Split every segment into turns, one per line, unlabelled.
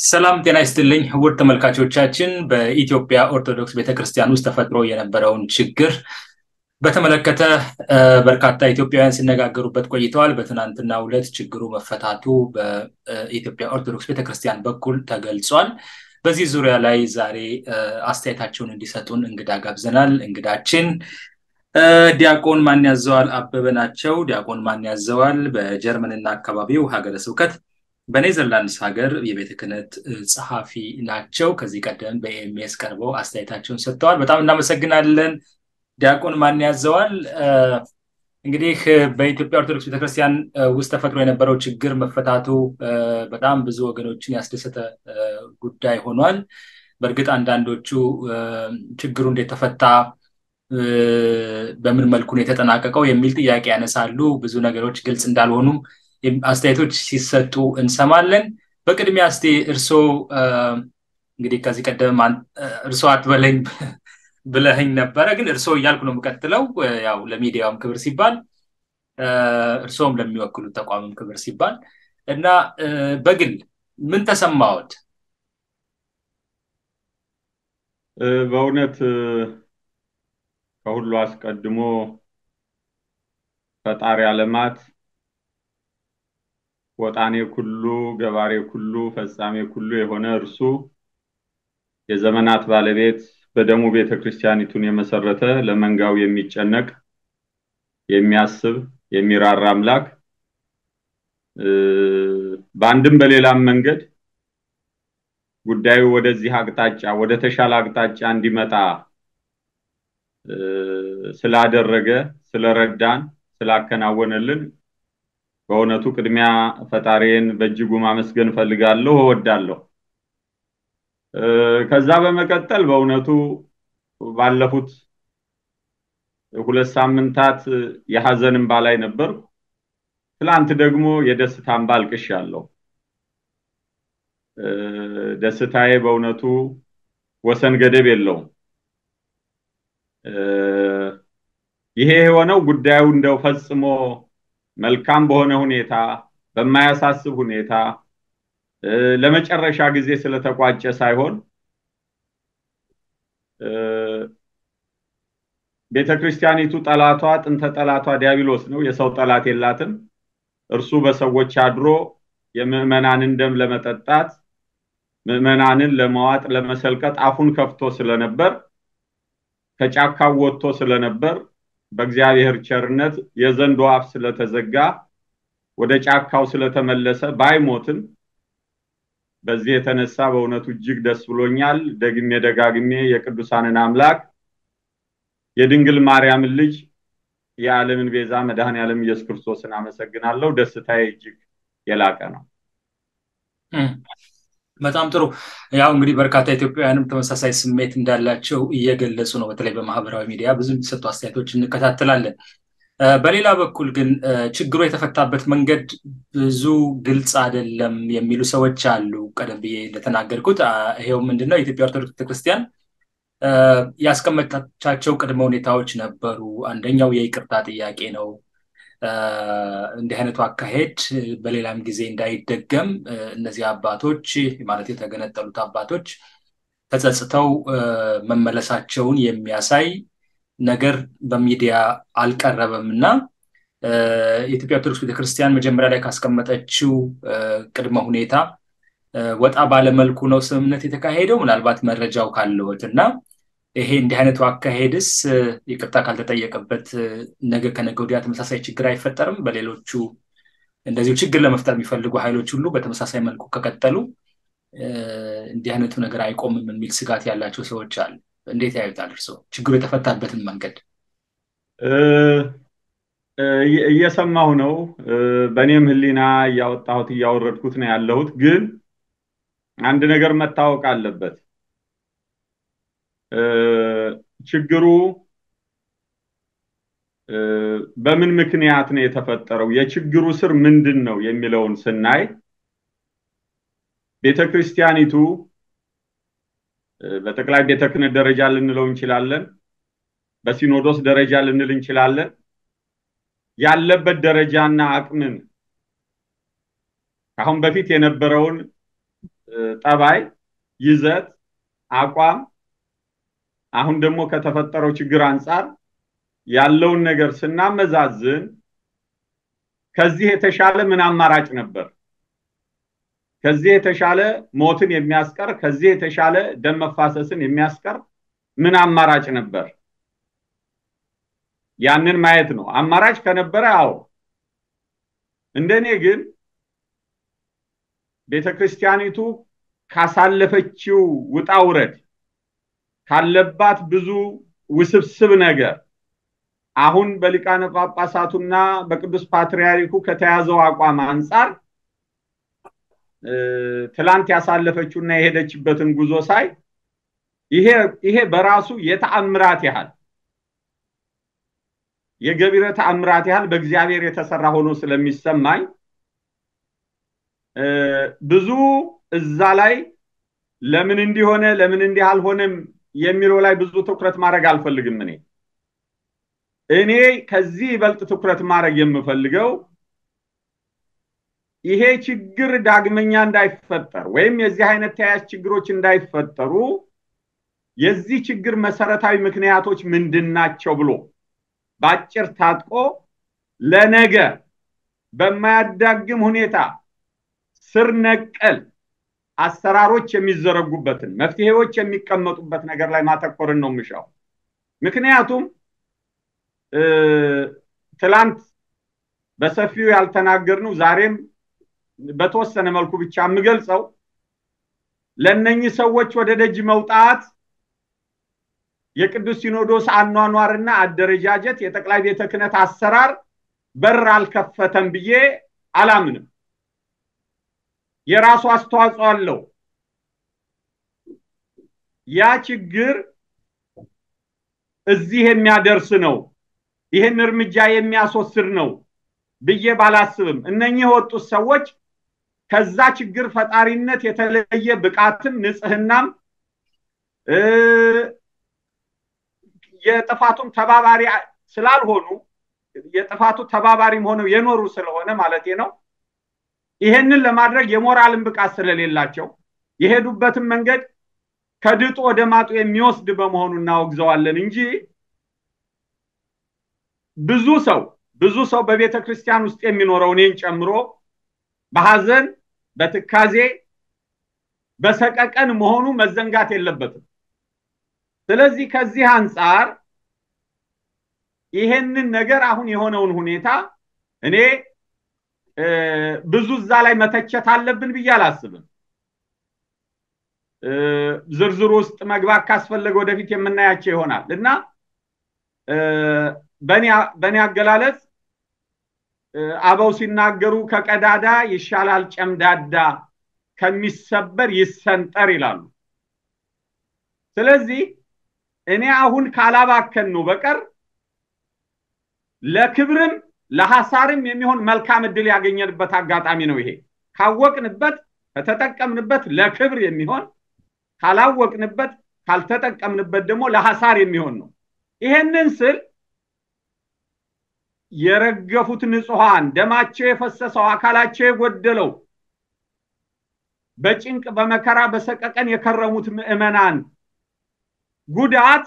ሰላም ጤና ይስጥልኝ ውድ ተመልካቾቻችን። በኢትዮጵያ ኦርቶዶክስ ቤተክርስቲያን ውስጥ ተፈጥሮ የነበረውን ችግር በተመለከተ በርካታ ኢትዮጵያውያን ሲነጋገሩበት ቆይተዋል። በትናንትናው ዕለት ችግሩ መፈታቱ በኢትዮጵያ ኦርቶዶክስ ቤተክርስቲያን በኩል ተገልጿል። በዚህ ዙሪያ ላይ ዛሬ አስተያየታቸውን እንዲሰጡን እንግዳ ጋብዘናል። እንግዳችን ዲያቆን ማን ያዘዋል አበበ ናቸው። ዲያቆን ማን ያዘዋል በጀርመንና አካባቢው ሀገረ ስብከት በኔዘርላንድስ ሀገር የቤተ ክህነት ጸሐፊ ናቸው። ከዚህ ቀደም በኤምኤስ ቀርበው አስተያየታቸውን ሰጥተዋል። በጣም እናመሰግናለን። ዲያቆን ማን ያዘዋል እንግዲህ በኢትዮጵያ ኦርቶዶክስ ቤተክርስቲያን ውስጥ ተፈጥሮ የነበረው ችግር መፈታቱ በጣም ብዙ ወገኖችን ያስደሰተ ጉዳይ ሆኗል። በእርግጥ አንዳንዶቹ ችግሩ እንዴት ተፈታ፣ በምን መልኩ ነው የተጠናቀቀው የሚል ጥያቄ ያነሳሉ። ብዙ ነገሮች ግልጽ እንዳልሆኑም አስተያየቶች ሲሰጡ እንሰማለን። በቅድሚያ እስቲ እርሶ እንግዲህ ከዚህ ቀደም እርሶ አትበለኝ ብለህኝ ነበረ፣ ግን እርሶ እያልኩ ነው የምቀጥለው። ያው ለሚዲያውም ክብር ሲባል እርሶም ለሚወክሉት ተቋምም ክብር ሲባል እና በግል ምን ተሰማዎት?
በእውነት ከሁሉ አስቀድሞ ፈጣሪ ዓለማት ወጣኔ ኩሉ ገባሬ ኩሉ ፈጻሜ ኩሉ የሆነ እርሱ የዘመናት ባለቤት በደሙ ቤተ ክርስቲያኒቱን የመሰረተ ለመንጋው የሚጨነቅ የሚያስብ የሚራራ አምላክ በአንድም በሌላም መንገድ ጉዳዩ ወደዚህ አቅጣጫ ወደ ተሻለ አቅጣጫ እንዲመጣ ስላደረገ ስለረዳን ስላከናወነልን በእውነቱ ቅድሚያ ፈጣሪን በእጅጉ ማመስገን ፈልጋለሁ እወዳለሁ። ከዛ በመቀጠል በእውነቱ ባለፉት ሁለት ሳምንታት የሀዘን እንባ ላይ ነበርኩ። ትላንት ደግሞ የደስታ እንባ አልቅሻለሁ። ደስታዬ በእውነቱ ወሰን ገደብ የለውም። ይሄ የሆነው ጉዳዩ እንደው ፈጽሞ መልካም በሆነ ሁኔታ በማያሳስብ ሁኔታ ለመጨረሻ ጊዜ ስለተቋጨ ሳይሆን ቤተ ክርስቲያኒቱ ጠላቷ ጥንተ ጠላቷ ዲያብሎስ ነው። የሰው ጠላት የላትም። እርሱ በሰዎች አድሮ የምዕመናንን ደም ለመጠጣት ምዕመናንን ለመዋጥ ለመሰልቀጥ አፉን ከፍቶ ስለነበር ከጫካው ወጥቶ ስለነበር በእግዚአብሔር ቸርነት የዘንዶ አፍ ስለተዘጋ ወደ ጫካው ስለተመለሰ ባይሞትም በዚህ የተነሳ በእውነቱ እጅግ ደስ ብሎኛል። ደግሜ ደጋግሜ የቅዱሳንን አምላክ የድንግል ማርያምን ልጅ የዓለምን ቤዛ መድኃኔ ዓለም ኢየሱስ ክርስቶስን አመሰግናለሁ። ደስታዬ እጅግ የላቀ ነው።
በጣም ጥሩ። ያው እንግዲህ በርካታ ኢትዮጵያውያንም ተመሳሳይ ስሜት እንዳላቸው እየገለጹ ነው። በተለይ በማህበራዊ ሚዲያ ብዙ የሚሰጡ አስተያየቶች እንከታተላለን። በሌላ በኩል ግን ችግሩ የተፈታበት መንገድ ብዙ ግልጽ አይደለም የሚሉ ሰዎች አሉ። ቀደም ብዬ እንደተናገርኩት ይሄው ምንድነው የኢትዮጵያ ኦርቶዶክስ ቤተክርስቲያን ያስቀመጣቻቸው ቅድመ ሁኔታዎች ነበሩ። አንደኛው የይቅርታ ጥያቄ ነው። እንዲህ አይነቱ አካሄድ በሌላም ጊዜ እንዳይደገም እነዚህ አባቶች ማለት የተገነጠሉት አባቶች ተጸጽተው መመለሳቸውን የሚያሳይ ነገር በሚዲያ አልቀረበም እና የኢትዮጵያ ኦርቶዶክስ ቤተክርስቲያን መጀመሪያ ላይ ካስቀመጠችው ቅድመ ሁኔታ ወጣ ባለመልኩ ነው ስምምነት የተካሄደው። ምናልባት መረጃው ካለዎት እና ይሄ እንዲህ አይነቱ አካሄድስ ይቅርታ ካልተጠየቀበት ነገ ከነገ ወዲያ ተመሳሳይ ችግር አይፈጠርም? በሌሎቹ እንደዚሁ ችግር ለመፍጠር የሚፈልጉ ኃይሎች ሁሉ በተመሳሳይ መልኩ ከቀጠሉ እንዲህ አይነቱ ነገር አይቆምም የሚል ስጋት ያላቸው ሰዎች አሉ። እንዴት ያዩታል እርስዎ ችግሩ የተፈታበትን መንገድ?
እየሰማሁ ነው። በእኔም ሕሊና እያወጣሁት እያወረድኩት ነው ያለሁት። ግን አንድ ነገር መታወቅ አለበት። ችግሩ በምን ምክንያት ነው የተፈጠረው? የችግሩ ስር ምንድን ነው የሚለውን ስናይ ቤተ ክርስቲያኒቱ በጠቅላይ ቤተ ክህነት ደረጃ ልንለው እንችላለን፣ በሲኖዶስ ደረጃ ልንል እንችላለን። ያለበት ደረጃና አቅምን ከአሁን በፊት የነበረውን ጠባይ፣ ይዘት፣ አቋም አሁን ደግሞ ከተፈጠረው ችግር አንጻር ያለውን ነገር ስናመዛዝን ከዚህ የተሻለ ምን አማራጭ ነበር? ከዚህ የተሻለ ሞትን የሚያስቀር ከዚህ የተሻለ ደም መፋሰስን የሚያስቀር ምን አማራጭ ነበር? ያንን ማየት ነው። አማራጭ ከነበረ አዎ። እንደኔ ግን ቤተ ክርስቲያኒቱ ካሳለፈችው ውጣ ውረድ ካለባት ብዙ ውስብስብ ነገር አሁን በሊቃነ ጳጳሳቱና በቅዱስ ፓትርያርኩ ከተያዘው አቋም አንጻር ትላንት ያሳለፈችውና የሄደችበትን ጉዞ ሳይ ይሄ በራሱ የተአምራት ያህል የገቢረ ተአምራት ያህል በእግዚአብሔር የተሰራ ሆኖ ስለሚሰማኝ ብዙ እዛ ላይ ለምን እንዲሆነ ለምን እንዲህ አልሆነም የሚለው ላይ ብዙ ትኩረት ማድረግ አልፈልግም። እኔ እኔ ከዚህ ይበልጥ ትኩረት ማድረግ የምፈልገው ይሄ ችግር ዳግመኛ እንዳይፈጠር ወይም የዚህ አይነት ተያያዥ ችግሮች እንዳይፈጠሩ የዚህ ችግር መሰረታዊ ምክንያቶች ምንድን ናቸው ብሎ በአጭር ታጥቆ ለነገ በማያዳግም ሁኔታ ስር ነቀል አሰራሮች የሚዘረጉበትን መፍትሄዎች የሚቀመጡበት ነገር ላይ ማተኮርን ነው የምሻው። ምክንያቱም ትላንት በሰፊው ያልተናገርነው ዛሬም በተወሰነ መልኩ ብቻ የምገልጸው ለእነኚህ ሰዎች ወደ ደጅ መውጣት የቅዱስ ሲኖዶስ አኗኗርና አደረጃጀት የጠቅላይ ቤተ ክህነት አሰራር በር አልከፈተም ብዬ አላምንም። የራሱ አስተዋጽኦ አለው። ያ ችግር እዚህ የሚያደርስ ነው፣ ይህን እርምጃ የሚያስወስድ ነው ብዬ ባላስብም እነኚህ የወጡት ሰዎች ከዛ ችግር ፈጣሪነት የተለየ ብቃትም ንጽህናም የጥፋቱም ተባባሪ ስላልሆኑ የጥፋቱ ተባባሪም ሆነው የኖሩ ስለሆነ ማለቴ ነው። ይሄንን ለማድረግ የሞራልን ብቃት ስለሌላቸው የሄዱበትን መንገድ ከድጡ ወደ ማጡ የሚወስድ በመሆኑ እናወግዘዋለን እንጂ ብዙ ሰው ብዙ ሰው በቤተ ክርስቲያን ውስጥ የሚኖረው እኔን ጨምሮ በሐዘን በትካዜ በሰቀቀን መሆኑ መዘንጋት የለበትም። ስለዚህ ከዚህ አንጻር ይሄንን ነገር አሁን የሆነውን ሁኔታ እኔ ብዙ እዛ ላይ መተቸት አለብን ብዬ አላስብም። ዝርዝር ውስጥ መግባት ካስፈለገ ወደፊት የምናያቸው ይሆናል እና በእኔ አገላለጽ አበው ሲናገሩ ከቀዳዳ ይሻላል ጨምዳዳ ከሚሰበር ይሰንጠር ይላሉ። ስለዚህ እኔ አሁን ካላባከን ነው በቀር ለክብርም ለሐሳርም የሚሆን መልካም እድል ያገኘንበት አጋጣሚ ነው ይሄ። ካወቅንበት ከተጠቀምንበት ለክብር የሚሆን ካላወቅንበት ካልተጠቀምንበት ደግሞ ለሐሳር የሚሆን ነው። ይሄንን ስል የረገፉት ንጹሐን ደማቸው የፈሰሰው አካላቸው የጎደለው በጭንቅ በመከራ በሰቀቀን የከረሙት ምዕመናን ጉዳት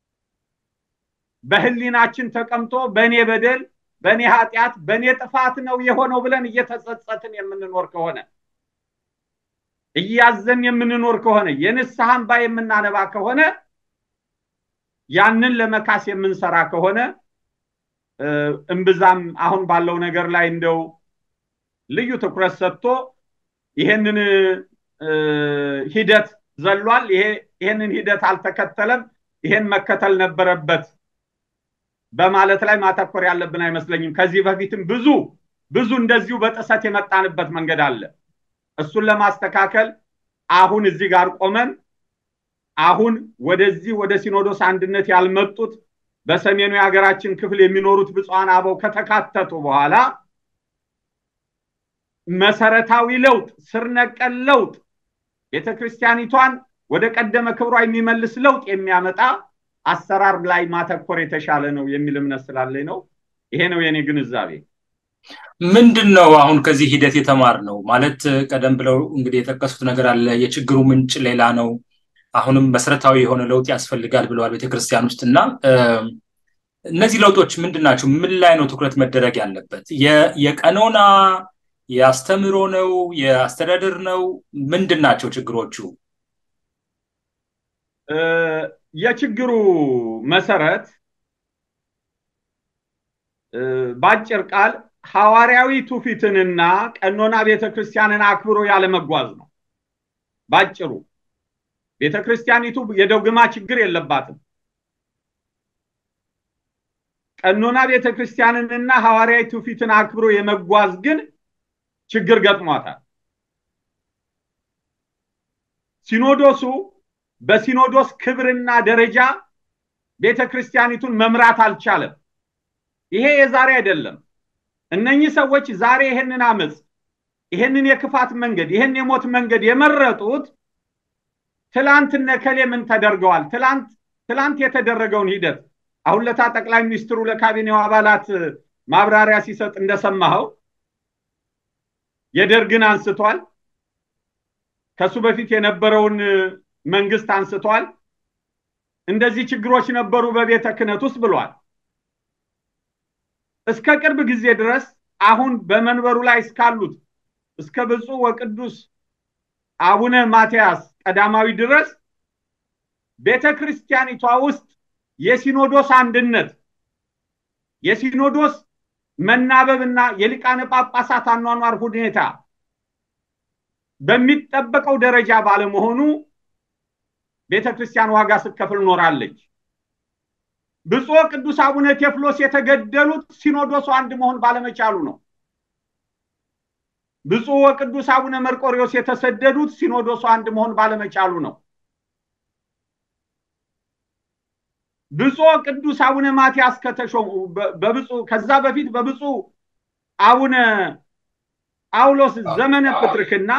በህሊናችን ተቀምጦ በእኔ በደል በእኔ ኃጢአት በእኔ ጥፋት ነው የሆነው ብለን እየተጸጸትን የምንኖር ከሆነ እያዘን የምንኖር ከሆነ የንስሐ እንባ የምናነባ ከሆነ ያንን ለመካስ የምንሰራ ከሆነ እምብዛም አሁን ባለው ነገር ላይ እንደው ልዩ ትኩረት ሰጥቶ ይሄንን ሂደት ዘሏል፣ ይሄንን ሂደት አልተከተለም፣ ይሄን መከተል ነበረበት በማለት ላይ ማተኮር ያለብን አይመስለኝም። ከዚህ በፊትም ብዙ ብዙ እንደዚሁ በጥሰት የመጣንበት መንገድ አለ። እሱን ለማስተካከል አሁን እዚህ ጋር ቆመን አሁን ወደዚህ ወደ ሲኖዶስ አንድነት ያልመጡት በሰሜኑ የሀገራችን ክፍል የሚኖሩት ብፁዓን አበው ከተካተቱ በኋላ መሰረታዊ ለውጥ፣ ስር ነቀል ለውጥ ቤተ ክርስቲያኒቷን ወደ ቀደመ ክብሯ የሚመልስ ለውጥ የሚያመጣ አሰራር ላይ ማተኮር የተሻለ ነው የሚል እምነት ስላለኝ ነው። ይሄ ነው የኔ ግንዛቤ።
ምንድን ነው አሁን ከዚህ ሂደት የተማር ነው ማለት ቀደም ብለው እንግዲህ የጠቀሱት ነገር አለ። የችግሩ ምንጭ ሌላ ነው። አሁንም መሰረታዊ የሆነ ለውጥ ያስፈልጋል ብለዋል ቤተክርስቲያን ውስጥ እና እነዚህ ለውጦች ምንድን ናቸው? ምን ላይ ነው ትኩረት መደረግ ያለበት? የቀኖና የአስተምህሮ ነው? የአስተዳደር ነው? ምንድን ናቸው ችግሮቹ?
የችግሩ መሰረት በአጭር ቃል ሐዋርያዊ ትውፊትንና ቀኖና ቤተክርስቲያንን አክብሮ ያለመጓዝ ነው። ባጭሩ ቤተክርስቲያኒቱ የዶግማ ችግር የለባትም። ቀኖና ቤተክርስቲያንንና ሐዋርያዊ ትውፊትን አክብሮ የመጓዝ ግን ችግር ገጥሟታል። ሲኖዶሱ በሲኖዶስ ክብርና ደረጃ ቤተክርስቲያኒቱን መምራት አልቻለም። ይሄ የዛሬ አይደለም። እነኚህ ሰዎች ዛሬ ይሄንን አመፅ፣ ይሄንን የክፋት መንገድ፣ ይሄን የሞት መንገድ የመረጡት ትላንት እነ ከሌ ምን ተደርገዋል፣ ትላንት ትላንት የተደረገውን ሂደት አሁን ለታ ጠቅላይ ሚኒስትሩ ለካቢኔው አባላት ማብራሪያ ሲሰጥ እንደሰማኸው የደርግን አንስቷል። ከሱ በፊት የነበረውን መንግስት አንስቷል። እንደዚህ ችግሮች ነበሩ በቤተ ክህነት ውስጥ ብሏል። እስከ ቅርብ ጊዜ ድረስ አሁን በመንበሩ ላይ እስካሉት እስከ ብፁዕ ወቅዱስ አቡነ ማትያስ ቀዳማዊ ድረስ ቤተ ክርስቲያኒቷ ውስጥ የሲኖዶስ አንድነት የሲኖዶስ መናበብና የሊቃነ ጳጳሳት አኗኗር ሁኔታ በሚጠበቀው ደረጃ ባለመሆኑ ቤተ ክርስቲያን ዋጋ ስትከፍል ኖራለች። ብፁዕ ቅዱስ አቡነ ቴዎፍሎስ የተገደሉት ሲኖዶሱ አንድ መሆን ባለመቻሉ ነው። ብፁዕ ወቅዱስ አቡነ መርቆሪዎስ የተሰደዱት ሲኖዶሱ አንድ መሆን ባለመቻሉ ነው። ብፁዕ ቅዱስ አቡነ ማትያስ ከተሾሙ በብፁዕ ከዛ በፊት በብፁዕ አቡነ ጳውሎስ ዘመነ ፕትርክና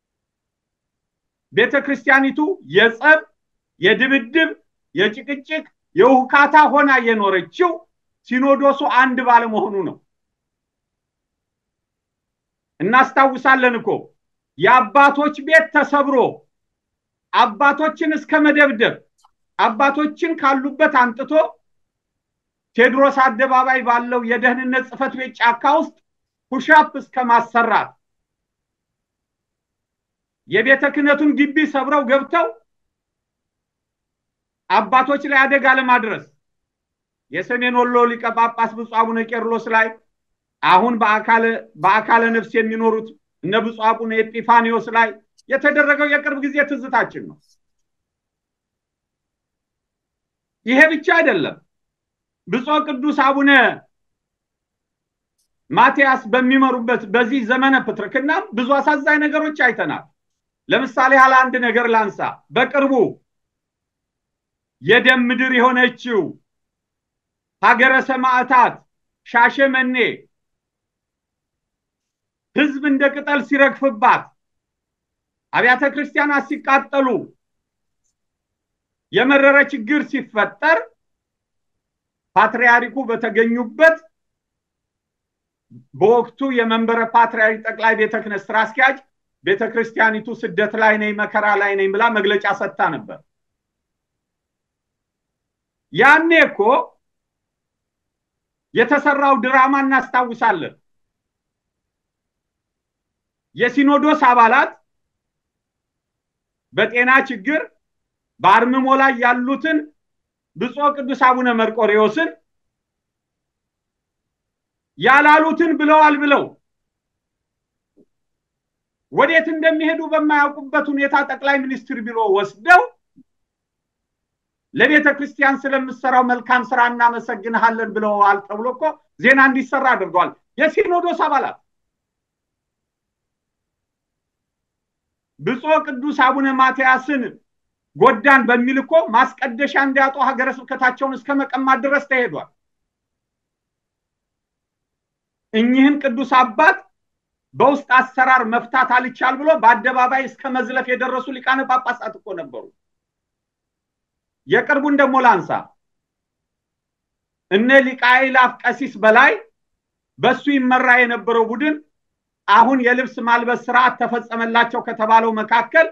ቤተ ክርስቲያኒቱ የጸብ፣ የድብድብ፣ የጭቅጭቅ፣ የውካታ ሆና የኖረችው ሲኖዶሱ አንድ ባለመሆኑ ነው። እናስታውሳለን እኮ የአባቶች ቤት ተሰብሮ አባቶችን እስከ መደብደብ አባቶችን ካሉበት አንጥቶ ቴዎድሮስ አደባባይ ባለው የደህንነት ጽሕፈት ቤት ጫካ ውስጥ ፑሻፕ እስከ ማሰራት የቤተ ክህነቱን ግቢ ሰብረው ገብተው አባቶች ላይ አደጋ ለማድረስ የሰሜን ወሎ ሊቀ ጳጳስ ብፁዕ አቡነ ቄርሎስ ላይ አሁን በአካለ ነፍስ የሚኖሩት እነ ብፁዕ አቡነ ኤጲፋኒዎስ ላይ የተደረገው የቅርብ ጊዜ ትዝታችን ነው። ይሄ ብቻ አይደለም። ብፁዕ ቅዱስ አቡነ ማትያስ በሚመሩበት በዚህ ዘመነ ፕትርክና ብዙ አሳዛኝ ነገሮች አይተናል። ለምሳሌ ያለ አንድ ነገር ላንሳ። በቅርቡ የደም ምድር የሆነችው ሀገረ ሰማዕታት ሻሸመኔ ህዝብ እንደ ቅጠል ሲረግፍባት፣ አብያተ ክርስቲያናት ሲቃጠሉ፣ የመረረ ችግር ሲፈጠር ፓትርያርኩ በተገኙበት በወቅቱ የመንበረ ፓትርያርክ ጠቅላይ ቤተ ክህነት ስራ አስኪያጅ ቤተ ክርስቲያኒቱ ስደት ላይ ነኝ፣ መከራ ላይ ነኝ ብላ መግለጫ ሰጥታ ነበር። ያኔ እኮ የተሰራው ድራማ እናስታውሳለን። የሲኖዶስ አባላት በጤና ችግር በአርምሞ ላይ ያሉትን ብፁዕ ቅዱስ አቡነ መርቆሬዎስን ያላሉትን ብለዋል ብለው ወዴት እንደሚሄዱ በማያውቁበት ሁኔታ ጠቅላይ ሚኒስትር ቢሮ ወስደው ለቤተ ክርስቲያን ስለምሰራው መልካም ስራ እናመሰግንሃለን ብለዋል ተብሎ እኮ ዜና እንዲሰራ አድርገዋል። የሲኖዶስ አባላት ብፁዕ ቅዱስ አቡነ ማትያስን ጎዳን በሚል እኮ ማስቀደሻ እንዲያጡ ሀገረ ስብከታቸውን እስከ መቀማት ድረስ ተሄዷል። እኚህን ቅዱስ አባት በውስጥ አሰራር መፍታት አልቻል ብሎ በአደባባይ እስከ መዝለፍ የደረሱ ሊቃነ ጳጳሳት እኮ ነበሩ። የቅርቡን ደግሞ ላንሳ። እነ ሊቀ አእላፍ ቀሲስ በላይ በሱ ይመራ የነበረው ቡድን አሁን የልብስ ማልበስ ስርዓት ተፈጸመላቸው ከተባለው መካከል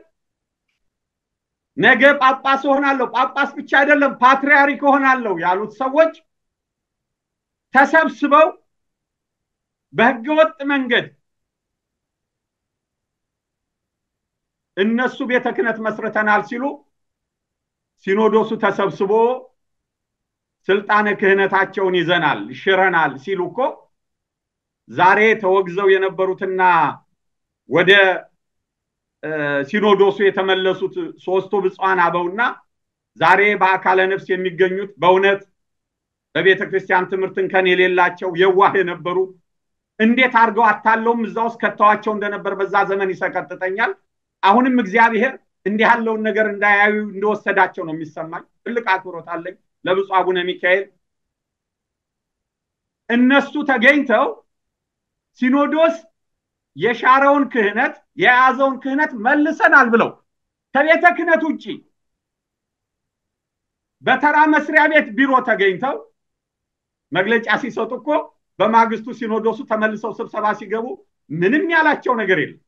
ነገ ጳጳስ እሆናለሁ፣ ጳጳስ ብቻ አይደለም ፓትርያርክ እሆናለሁ ያሉት ሰዎች ተሰብስበው በህገወጥ መንገድ እነሱ ቤተ ክህነት መስርተናል ሲሉ ሲኖዶሱ ተሰብስቦ ስልጣነ ክህነታቸውን ይዘናል ሽረናል ሲሉ እኮ ዛሬ ተወግዘው የነበሩትና ወደ ሲኖዶሱ የተመለሱት ሶስቱ ብፁዓን አበውና ዛሬ በአካለ ነፍስ የሚገኙት በእውነት በቤተ ክርስቲያን ትምህርት እንከን የሌላቸው የዋህ የነበሩ እንዴት አድርገው አታለውም እዛ ውስጥ ከተዋቸው እንደነበር በዛ ዘመን ይሰቀጥጠኛል። አሁንም እግዚአብሔር እንዲህ ያለውን ነገር እንዳያዩ እንደወሰዳቸው ነው የሚሰማኝ። ትልቅ አክብሮት አለኝ ለብፁዕ አቡነ ሚካኤል። እነሱ ተገኝተው ሲኖዶስ የሻረውን ክህነት የያዘውን ክህነት መልሰናል ብለው ከቤተ ክህነት ውጭ በተራ መስሪያ ቤት ቢሮ ተገኝተው መግለጫ ሲሰጡ እኮ በማግስቱ ሲኖዶሱ ተመልሰው ስብሰባ ሲገቡ ምንም ያላቸው ነገር የለም።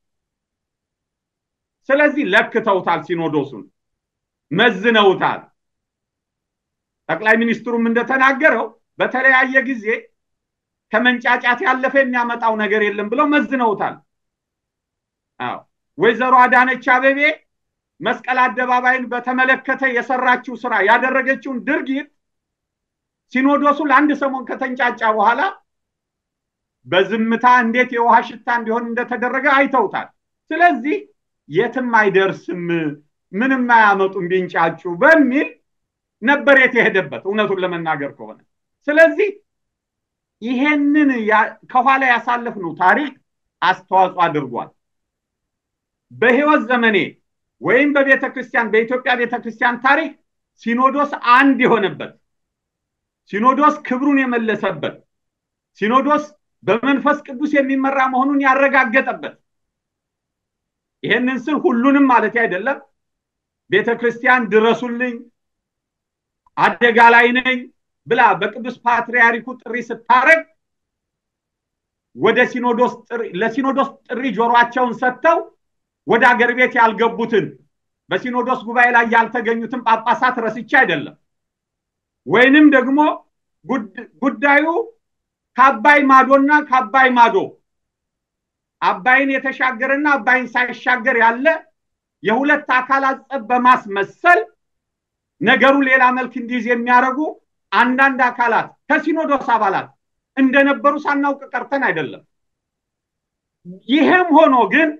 ስለዚህ ለክተውታል፣ ሲኖዶሱን መዝነውታል። ጠቅላይ ሚኒስትሩም እንደተናገረው በተለያየ ጊዜ ከመንጫጫት ያለፈ የሚያመጣው ነገር የለም ብለው መዝነውታል። አዎ ወይዘሮ አዳነች አቤቤ መስቀል አደባባይን በተመለከተ የሰራችው ስራ ያደረገችውን ድርጊት ሲኖዶሱ ለአንድ ሰሞን ከተንጫጫ በኋላ በዝምታ እንዴት የውሃ ሽታ እንዲሆን እንደተደረገ አይተውታል። ስለዚህ የትም አይደርስም፣ ምንም አያመጡም ቢንጫጩ በሚል ነበር የተሄደበት እውነቱን ለመናገር ከሆነ ስለዚህ ይሄንን ከኋላ ያሳለፍነው ታሪክ አስተዋጽኦ አድርጓል። በህይወት ዘመኔ ወይም በቤተ ክርስቲያን በኢትዮጵያ ቤተ ክርስቲያን ታሪክ ሲኖዶስ አንድ የሆነበት ሲኖዶስ ክብሩን የመለሰበት ሲኖዶስ በመንፈስ ቅዱስ የሚመራ መሆኑን ያረጋገጠበት ይሄንን ስል ሁሉንም ማለት አይደለም። ቤተ ክርስቲያን ድረሱልኝ፣ አደጋ ላይ ነኝ ብላ በቅዱስ ፓትርያርኩ ጥሪ ስታረግ ወደ ሲኖዶስ ጥሪ ለሲኖዶስ ጥሪ ጆሯቸውን ሰጥተው ወደ አገር ቤት ያልገቡትን በሲኖዶስ ጉባኤ ላይ ያልተገኙትን ጳጳሳት ረስቼ አይደለም። ወይንም ደግሞ ጉዳዩ ከአባይ ማዶና ከአባይ ማዶ አባይን የተሻገረና አባይን ሳይሻገር ያለ የሁለት አካላት ጸብ በማስመሰል ነገሩ ሌላ መልክ እንዲይዝ የሚያደርጉ አንዳንድ አካላት ከሲኖዶስ አባላት እንደነበሩ ሳናውቅ ቀርተን አይደለም። ይህም ሆኖ ግን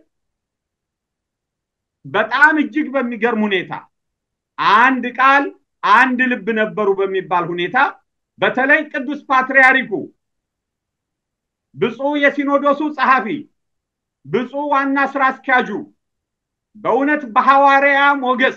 በጣም እጅግ በሚገርም ሁኔታ አንድ ቃል አንድ ልብ ነበሩ በሚባል ሁኔታ በተለይ ቅዱስ ፓትርያርኩ ብፁዕ የሲኖዶሱ ጸሐፊ ብፁዕ ዋና ስራ አስኪያጁ በእውነት በሐዋርያ ሞገስ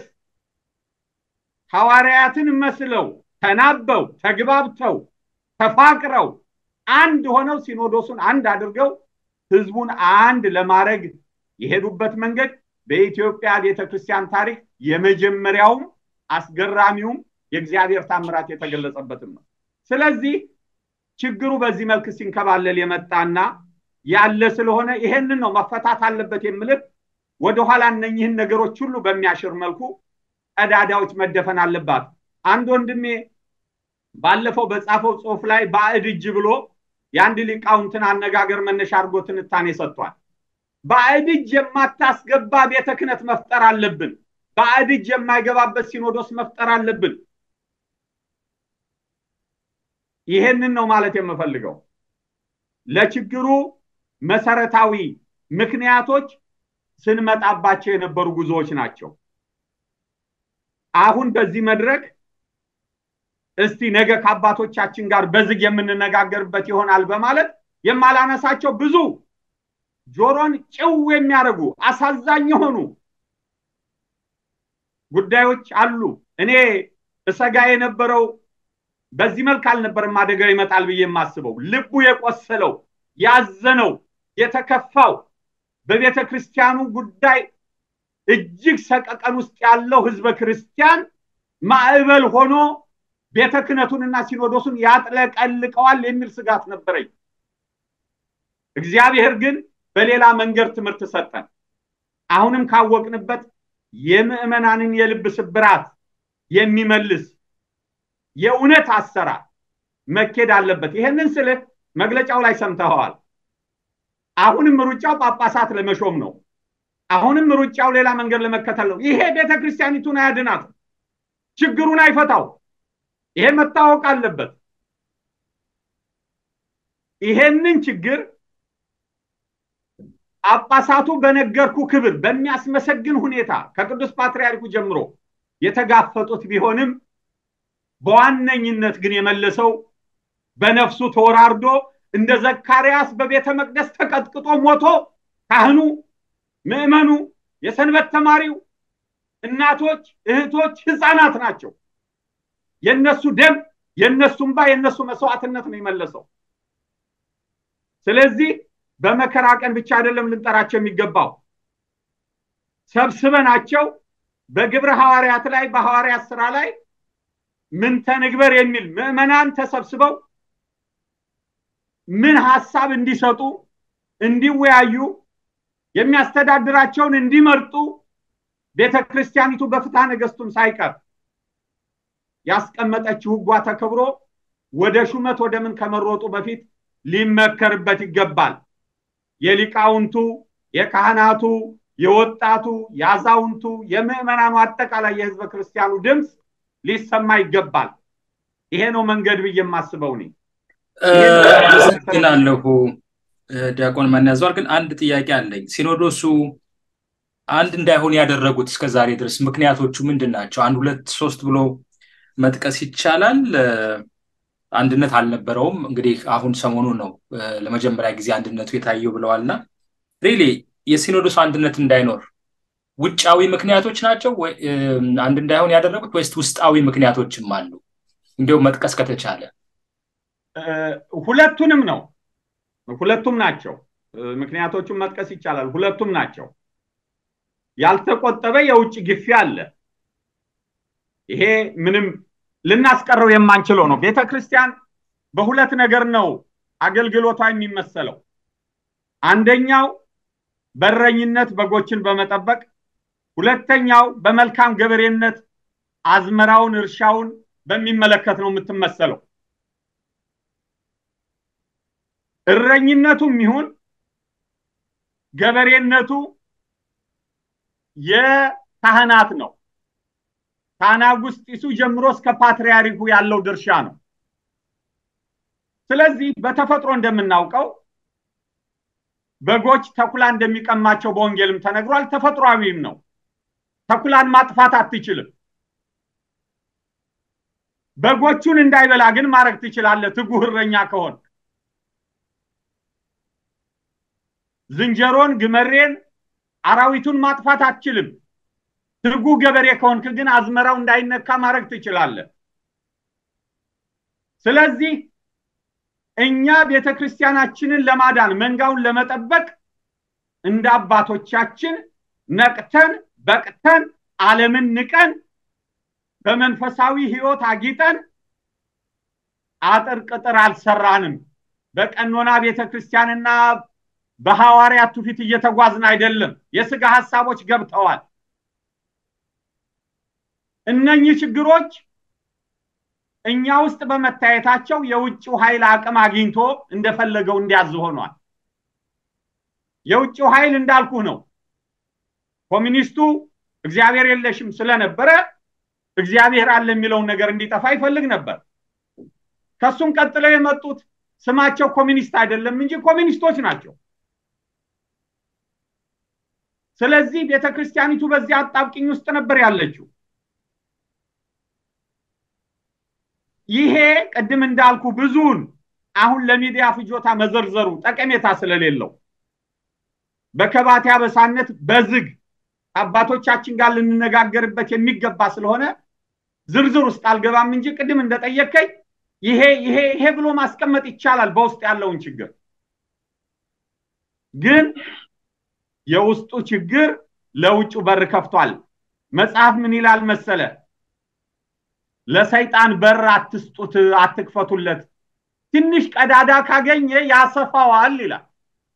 ሐዋርያትን መስለው ተናበው ተግባብተው ተፋቅረው አንድ ሆነው ሲኖዶሱን አንድ አድርገው ህዝቡን አንድ ለማድረግ የሄዱበት መንገድ በኢትዮጵያ ቤተ ክርስቲያን ታሪክ የመጀመሪያውም አስገራሚውም የእግዚአብሔር ታምራት የተገለጸበትም ነው። ስለዚህ ችግሩ በዚህ መልክ ሲንከባለል የመጣና ያለ ስለሆነ ይሄንን ነው መፈታት አለበት የምልህ። ወደኋላ እነኝህን ነገሮች ሁሉ በሚያሽር መልኩ ቀዳዳዎች መደፈን አለባት። አንድ ወንድሜ ባለፈው በጻፈው ጽሁፍ ላይ ባዕድ እጅ ብሎ የአንድ ሊቃውንትን አነጋገር መነሻ አድርጎ ትንታኔ ሰጥቷል። ባዕድ እጅ የማታስገባ ቤተ ክህነት መፍጠር አለብን። ባዕድ እጅ የማይገባበት ሲኖዶስ መፍጠር አለብን። ይሄንን ነው ማለት የምፈልገው። ለችግሩ መሰረታዊ ምክንያቶች ስንመጣባቸው የነበሩ ጉዞዎች ናቸው። አሁን በዚህ መድረክ እስቲ ነገ ከአባቶቻችን ጋር በዝግ የምንነጋገርበት ይሆናል በማለት የማላነሳቸው ብዙ ጆሮን ጭው የሚያደርጉ አሳዛኝ የሆኑ ጉዳዮች አሉ። እኔ እሰጋ የነበረው በዚህ መልክ አልነበረም አደጋው ይመጣል ብዬ የማስበው። ልቡ የቆሰለው ያዘነው፣ የተከፋው በቤተ ክርስቲያኑ ጉዳይ እጅግ ሰቀቀን ውስጥ ያለው ህዝበ ክርስቲያን ማዕበል ሆኖ ቤተ ክህነቱንና ሲኖዶሱን ያጥለቀልቀዋል የሚል ስጋት ነበረኝ። እግዚአብሔር ግን በሌላ መንገድ ትምህርት ሰጠን። አሁንም ካወቅንበት የምዕመናንን የልብ ስብራት የሚመልስ የእውነት አሰራር መኬድ አለበት። ይሄንን ስልህ መግለጫው ላይ ሰምተኸዋል። አሁንም ሩጫው ጳጳሳት ለመሾም ነው። አሁንም ሩጫው ሌላ መንገድ ለመከተል ነው። ይሄ ቤተ ክርስቲያኒቱን አያድናት፣ ችግሩን አይፈታው። ይሄ መታወቅ አለበት። ይሄንን ችግር ጳጳሳቱ በነገርኩ ክብር በሚያስመሰግን ሁኔታ ከቅዱስ ፓትርያርኩ ጀምሮ የተጋፈጡት ቢሆንም በዋነኝነት ግን የመለሰው በነፍሱ ተወራርዶ እንደ ዘካርያስ በቤተ መቅደስ ተቀጥቅጦ ሞቶ ካህኑ፣ ምዕመኑ፣ የሰንበት ተማሪው፣ እናቶች፣ እህቶች፣ ህፃናት ናቸው። የነሱ ደም፣ የነሱ እንባ፣ የነሱ መስዋዕትነት ነው የመለሰው። ስለዚህ በመከራ ቀን ብቻ አይደለም ልንጠራቸው የሚገባው ሰብስበናቸው በግብረ ሐዋርያት ላይ በሐዋርያት ስራ ላይ ምን ተንግበር የሚል ምዕመናን ተሰብስበው ምን ሀሳብ እንዲሰጡ እንዲወያዩ የሚያስተዳድራቸውን እንዲመርጡ ቤተ ክርስቲያኒቱ በፍትሐ ነገሥቱም ሳይቀር ያስቀመጠችው ሕጓ ተከብሮ ወደ ሹመት ወደ ምን ከመሮጡ በፊት ሊመከርበት ይገባል። የሊቃውንቱ፣ የካህናቱ፣ የወጣቱ፣ የአዛውንቱ፣ የምዕመናኑ አጠቃላይ የህዝበ ክርስቲያኑ ድምፅ ሊሰማ ይገባል። ይሄ ነው መንገድ ብዬ የማስበው እኔ።
አመሰግናለሁ ዲያቆን ማንያዘዋል። ግን አንድ ጥያቄ አለኝ። ሲኖዶሱ አንድ እንዳይሆን ያደረጉት እስከ ዛሬ ድረስ ምክንያቶቹ ምንድን ናቸው? አንድ ሁለት ሶስት ብሎ መጥቀስ ይቻላል። አንድነት አልነበረውም። እንግዲህ አሁን ሰሞኑ ነው ለመጀመሪያ ጊዜ አንድነቱ የታየው ብለዋልና ሪሊ የሲኖዶሱ አንድነት እንዳይኖር ውጫዊ ምክንያቶች ናቸው አንድ እንዳይሆን ያደረጉት ወይስ ውስጣዊ ምክንያቶችም አሉ? እንዲሁም መጥቀስ ከተቻለ
ሁለቱንም ነው። ሁለቱም ናቸው። ምክንያቶቹን መጥቀስ ይቻላል። ሁለቱም ናቸው። ያልተቆጠበ የውጭ ግፊ አለ። ይሄ ምንም ልናስቀረው የማንችለው ነው። ቤተ ክርስቲያን በሁለት ነገር ነው አገልግሎቷ የሚመሰለው። አንደኛው በረኝነት በጎችን በመጠበቅ ሁለተኛው በመልካም ገበሬነት አዝመራውን እርሻውን በሚመለከት ነው የምትመሰለው። እረኝነቱም ይሁን ገበሬነቱ የካህናት ነው። ከአናጉስጢሱ ጀምሮ እስከ ፓትርያርኩ ያለው ድርሻ ነው። ስለዚህ በተፈጥሮ እንደምናውቀው በጎች ተኩላ እንደሚቀማቸው በወንጌልም ተነግሯል። ተፈጥሯዊም ነው። ተኩላን ማጥፋት አትችልም። በጎቹን እንዳይበላ ግን ማድረግ ትችላለህ፣ ትጉህ እረኛ ከሆን። ዝንጀሮን፣ ግመሬን፣ አራዊቱን ማጥፋት አትችልም። ትጉህ ገበሬ ከሆንክ ግን አዝመራው እንዳይነካ ማድረግ ትችላለህ። ስለዚህ እኛ ቤተ ክርስቲያናችንን ለማዳን መንጋውን ለመጠበቅ እንደ አባቶቻችን ነቅተን በቅተን ዓለምን ንቀን በመንፈሳዊ ሕይወት አጊጠን አጥር ቅጥር አልሰራንም። በቀኖና ቤተ ክርስቲያንና በሐዋርያት ትውፊት እየተጓዝን አይደለም። የስጋ ሀሳቦች ገብተዋል። እነኚህ ችግሮች እኛ ውስጥ በመታየታቸው የውጭው ኃይል አቅም አግኝቶ እንደፈለገው እንዲያዝ ሆኗል። የውጭው ኃይል እንዳልኩ ነው። ኮሚኒስቱ እግዚአብሔር የለሽም ስለነበረ እግዚአብሔር አለ የሚለውን ነገር እንዲጠፋ ይፈልግ ነበር። ከሱም ቀጥለው የመጡት ስማቸው ኮሚኒስት አይደለም እንጂ ኮሚኒስቶች ናቸው። ስለዚህ ቤተ ክርስቲያኒቱ በዚህ አጣብቂኝ ውስጥ ነበር ያለችው። ይሄ ቅድም እንዳልኩ ብዙውን አሁን ለሚዲያ ፍጆታ መዘርዘሩ ጠቀሜታ ስለሌለው በከባቴ አበሳነት በዝግ አባቶቻችን ጋር ልንነጋገርበት የሚገባ ስለሆነ ዝርዝር ውስጥ አልገባም እንጂ ቅድም እንደጠየቀኝ ይሄ ይሄ ይሄ ብሎ ማስቀመጥ ይቻላል በውስጥ ያለውን ችግር። ግን የውስጡ ችግር ለውጩ በር ከፍቷል። መጽሐፍ ምን ይላል መሰለ? ለሰይጣን በር አትስጡት፣ አትክፈቱለት። ትንሽ ቀዳዳ ካገኘ ያሰፋዋል ይላል።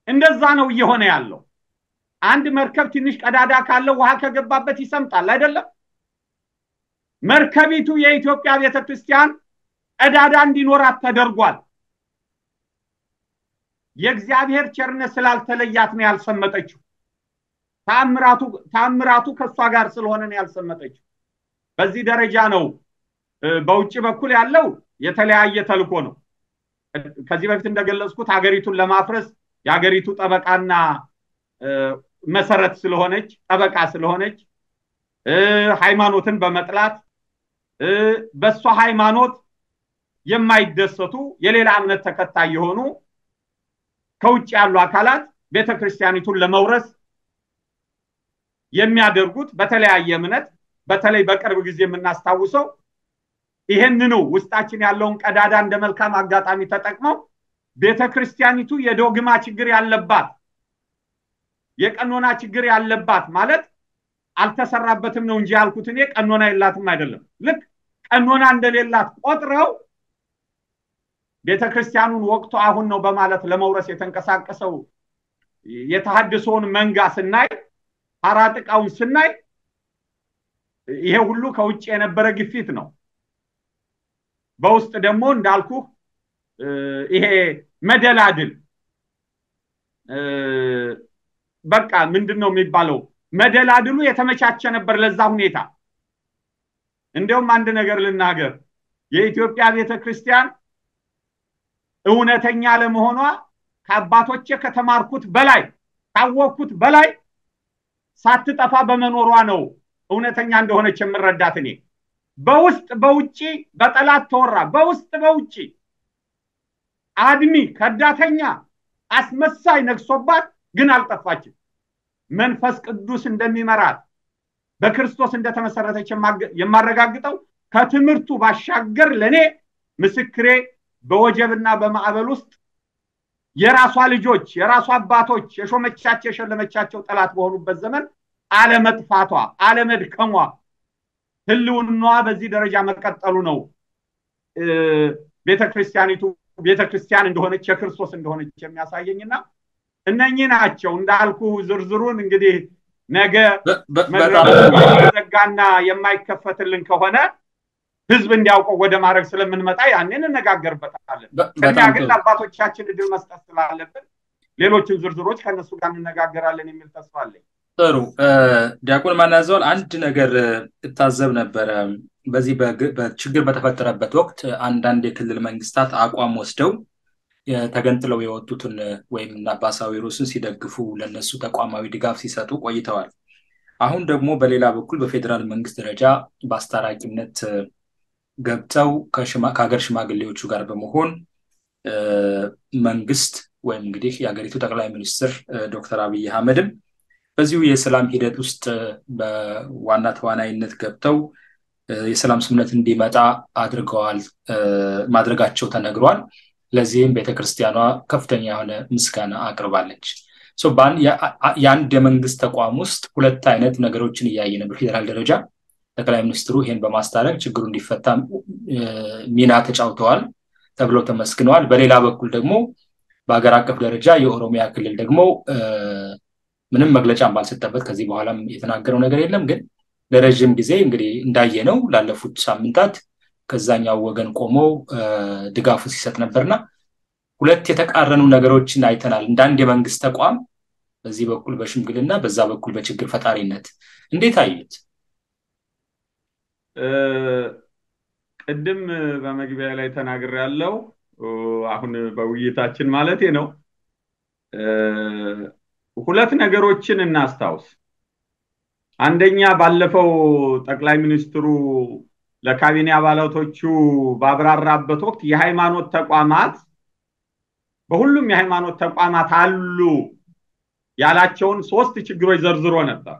እንደዛ ነው እየሆነ ያለው። አንድ መርከብ ትንሽ ቀዳዳ ካለው ውሃ ከገባበት ይሰምጣል አይደለም? መርከቢቱ የኢትዮጵያ ቤተክርስቲያን ቀዳዳ እንዲኖራት ተደርጓል። የእግዚአብሔር ቸርነት ስላልተለያት ነው ያልሰመጠችው። ታምራቱ ከእሷ ጋር ስለሆነ ነው ያልሰመጠችው። በዚህ ደረጃ ነው። በውጭ በኩል ያለው የተለያየ ተልኮ ነው። ከዚህ በፊት እንደገለጽኩት ሀገሪቱን ለማፍረስ የሀገሪቱ ጠበቃና መሰረት ስለሆነች ጠበቃ ስለሆነች ሃይማኖትን በመጥላት በእሷ ሃይማኖት የማይደሰቱ የሌላ እምነት ተከታይ የሆኑ ከውጭ ያሉ አካላት ቤተ ክርስቲያኒቱን ለመውረስ የሚያደርጉት በተለያየ እምነት በተለይ በቅርብ ጊዜ የምናስታውሰው ይሄንኑ ውስጣችን ያለውን ቀዳዳ እንደ መልካም አጋጣሚ ተጠቅመው ቤተ ክርስቲያኒቱ የዶግማ ችግር ያለባት የቀኖና ችግር ያለባት ማለት አልተሰራበትም ነው እንጂ ያልኩት እኔ ቀኖና የላትም አይደለም። ልክ ቀኖና እንደሌላት ቆጥረው ቤተ ክርስቲያኑን ወቅቱ አሁን ነው በማለት ለመውረስ የተንቀሳቀሰው የተሃድሶውን መንጋ ስናይ ሀራጥቃውን ስናይ ይሄ ሁሉ ከውጭ የነበረ ግፊት ነው። በውስጥ ደግሞ እንዳልኩ ይሄ መደላድል በቃ ምንድን ነው የሚባለው? መደላድሉ የተመቻቸ ነበር ለዛ ሁኔታ። እንዲያውም አንድ ነገር ልናገር፣ የኢትዮጵያ ቤተ ክርስቲያን እውነተኛ ለመሆኗ ከአባቶቼ ከተማርኩት በላይ ካወቅኩት በላይ ሳትጠፋ በመኖሯ ነው እውነተኛ እንደሆነች የምረዳት እኔ። በውስጥ በውጭ በጠላት ተወራ፣ በውስጥ በውጭ አድሚ ከዳተኛ አስመሳይ ነግሶባት ግን አልጠፋችም። መንፈስ ቅዱስ እንደሚመራት በክርስቶስ እንደተመሰረተች የማረጋግጠው ከትምህርቱ ባሻገር ለእኔ ምስክሬ በወጀብና በማዕበል ውስጥ የራሷ ልጆች የራሷ አባቶች የሾመቻቸው የሸለመቻቸው ጠላት በሆኑበት ዘመን አለመጥፋቷ፣ አለመድከሟ፣ ህልውናዋ በዚህ ደረጃ መቀጠሉ ነው ቤተክርስቲያኒቱ ቤተክርስቲያን እንደሆነች የክርስቶስ እንደሆነች የሚያሳየኝና እነኚህ ናቸው እንዳልኩ ዝርዝሩን እንግዲህ ነገ ዘጋና የማይከፈትልን ከሆነ ህዝብ እንዲያውቀው ወደ ማድረግ ስለምንመጣ ያንን እንነጋገርበታለን። ቅድሚያ ግን ለአባቶቻችን እድል መስጠት ስላለብን ሌሎችን ዝርዝሮች ከእነሱ ጋር እንነጋገራለን የሚል ተስፋ አለኝ።
ጥሩ ዲያቆን ማናዘዋል አንድ ነገር እታዘብ ነበረ። በዚህ በችግር በተፈጠረበት ወቅት አንዳንድ የክልል መንግስታት አቋም ወስደው ተገንጥለው የወጡትን ወይም አባ ሳዊሮስን ሲደግፉ ለነሱ ተቋማዊ ድጋፍ ሲሰጡ ቆይተዋል። አሁን ደግሞ በሌላ በኩል በፌዴራል መንግስት ደረጃ በአስታራቂነት ገብተው ከሀገር ሽማግሌዎቹ ጋር በመሆን መንግስት ወይም እንግዲህ የሀገሪቱ ጠቅላይ ሚኒስትር ዶክተር አብይ አህመድም በዚሁ የሰላም ሂደት ውስጥ በዋና ተዋናይነት ገብተው የሰላም ስምምነት እንዲመጣ አድርገዋል ማድረጋቸው ተነግሯል። ለዚህም ቤተክርስቲያኗ ከፍተኛ የሆነ ምስጋና አቅርባለች። የአንድ የመንግስት ተቋም ውስጥ ሁለት አይነት ነገሮችን እያየ ነው። በፌዴራል ደረጃ ጠቅላይ ሚኒስትሩ ይህን በማስታረቅ ችግሩ እንዲፈታ ሚና ተጫውተዋል ተብለው ተመስግነዋል። በሌላ በኩል ደግሞ በሀገር አቀፍ ደረጃ የኦሮሚያ ክልል ደግሞ ምንም መግለጫ ባልሰጠበት ከዚህ በኋላም የተናገረው ነገር የለም። ግን ለረዥም ጊዜ እንግዲህ እንዳየነው ላለፉት ሳምንታት ከዛኛው ወገን ቆሞ ድጋፉ ሲሰጥ ነበርና ሁለት የተቃረኑ ነገሮችን አይተናል። እንደ አንድ የመንግስት ተቋም በዚህ በኩል በሽምግልና በዛ በኩል በችግር ፈጣሪነት እንዴት አዩት?
ቅድም በመግቢያ ላይ ተናግር ያለው አሁን በውይይታችን ማለቴ ነው። ሁለት ነገሮችን እናስታውስ። አንደኛ ባለፈው ጠቅላይ ሚኒስትሩ ለካቢኔ አባላቶቹ ባብራራበት ወቅት የሃይማኖት ተቋማት በሁሉም የሃይማኖት ተቋማት አሉ ያላቸውን ሶስት ችግሮች ዘርዝሮ ነበር።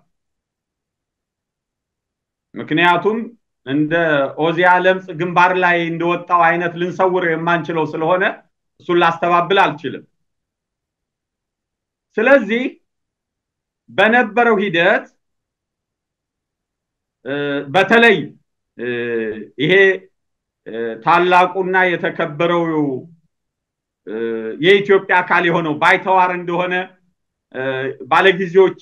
ምክንያቱም እንደ ኦዚያ ለምጽ ግንባር ላይ እንደወጣው አይነት ልንሰውር የማንችለው ስለሆነ እሱን ላስተባብል አልችልም። ስለዚህ በነበረው ሂደት በተለይ ይሄ ታላቁና የተከበረው የኢትዮጵያ አካል የሆነው ባይተዋር እንደሆነ ባለጊዜዎች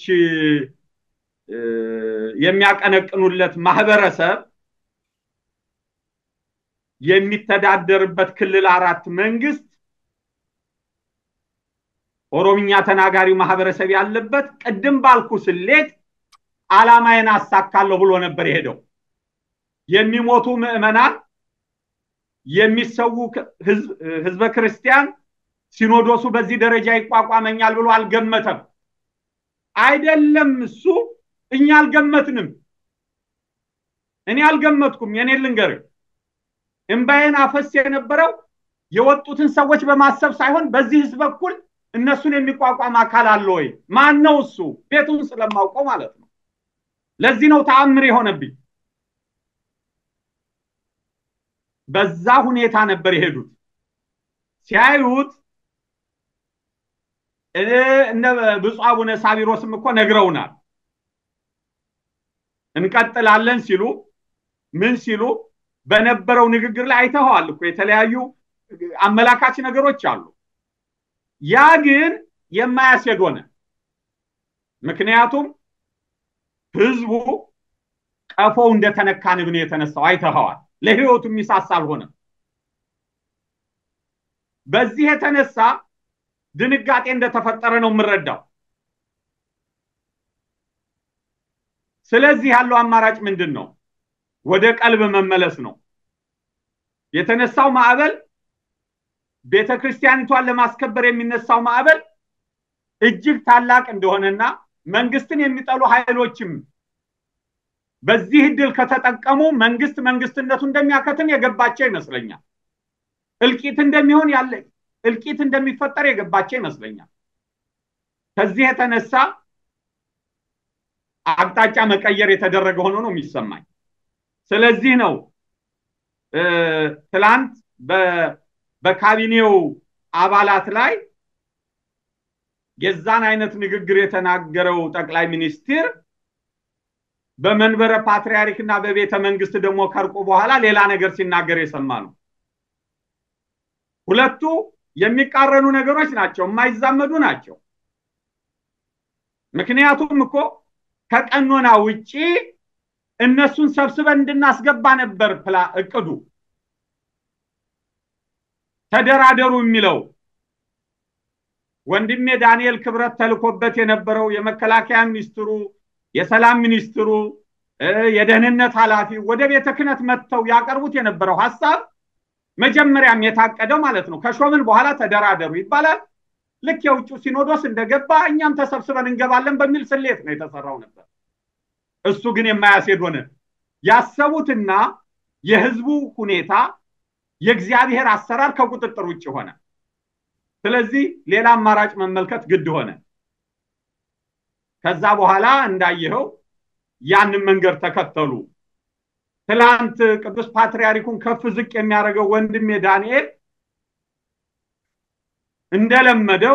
የሚያቀነቅኑለት ማህበረሰብ የሚተዳደርበት ክልል አራት መንግስት ኦሮምኛ ተናጋሪው ማህበረሰብ ያለበት ቅድም ባልኩ ስሌት ዓላማዬን አሳካለሁ ብሎ ነበር የሄደው። የሚሞቱ ምዕመናን፣ የሚሰዉ ህዝበ ክርስቲያን ሲኖዶሱ በዚህ ደረጃ ይቋቋመኛል ብሎ አልገመተም። አይደለም እሱ እኛ አልገመትንም። እኔ አልገመትኩም። የኔ ልንገርህ፣ እምባዬን አፈስ የነበረው የወጡትን ሰዎች በማሰብ ሳይሆን በዚህ ህዝብ በኩል እነሱን የሚቋቋም አካል አለ ወይ? ማን ነው እሱ? ቤቱን ስለማውቀው ማለት ነው። ለዚህ ነው ተአምር የሆነብኝ። በዛ ሁኔታ ነበር የሄዱት። ሲያዩት እነ ብፁዕ አቡነ ሳቢሮስም እኮ ነግረውናል። እንቀጥላለን ሲሉ ምን ሲሉ በነበረው ንግግር ላይ አይተኸዋል እኮ የተለያዩ አመላካች ነገሮች አሉ። ያ ግን የማያስሄድ ሆነ። ምክንያቱም ህዝቡ ቀፎው እንደተነካ ንብ ነው የተነሳው። አይተኸዋል። ለህይወቱ የሚሳሳ አልሆነም። በዚህ የተነሳ ድንጋጤ እንደተፈጠረ ነው የምረዳው። ስለዚህ ያለው አማራጭ ምንድን ነው? ወደ ቀልብ መመለስ ነው። የተነሳው ማዕበል ቤተ ክርስቲያኒቷን ለማስከበር የሚነሳው ማዕበል እጅግ ታላቅ እንደሆነና መንግስትን የሚጠሉ ኃይሎችም በዚህ እድል ከተጠቀሙ መንግስት መንግስትነቱ እንደሚያከትም የገባቸው ይመስለኛል። እልቂት እንደሚሆን ያለ እልቂት እንደሚፈጠር የገባቸው ይመስለኛል። ከዚህ የተነሳ አቅጣጫ መቀየር የተደረገ ሆኖ ነው የሚሰማኝ። ስለዚህ ነው ትላንት በካቢኔው አባላት ላይ የዛን አይነት ንግግር የተናገረው ጠቅላይ ሚኒስትር በመንበረ ፓትርያርክ እና በቤተ መንግስት ደግሞ ከርቆ በኋላ ሌላ ነገር ሲናገር የሰማ ነው። ሁለቱ የሚቃረኑ ነገሮች ናቸው፣ የማይዛመዱ ናቸው። ምክንያቱም እኮ ከቀኖና ውጪ እነሱን ሰብስበን እንድናስገባ ነበር ፕላ እቅዱ ተደራደሩ የሚለው ወንድሜ ዳንኤል ክብረት ተልኮበት የነበረው የመከላከያ ሚኒስትሩ፣ የሰላም ሚኒስትሩ፣ የደህንነት ኃላፊ ወደ ቤተ ክህነት መጥተው ያቀርቡት የነበረው ሀሳብ መጀመሪያም የታቀደው ማለት ነው። ከሾምን በኋላ ተደራደሩ ይባላል። ልክ የውጭ ሲኖዶስ እንደገባ እኛም ተሰብስበን እንገባለን በሚል ስሌት ነው የተሰራው ነበር። እሱ ግን የማያስሄድ ሆነ። ያሰቡትና የህዝቡ ሁኔታ የእግዚአብሔር አሰራር ከቁጥጥር ውጭ ሆነ። ስለዚህ ሌላ አማራጭ መመልከት ግድ ሆነ። ከዛ በኋላ እንዳየኸው ያንን መንገድ ተከተሉ። ትላንት ቅዱስ ፓትርያርኩን ከፍ ዝቅ የሚያደርገው ወንድሜ ዳንኤል እንደለመደው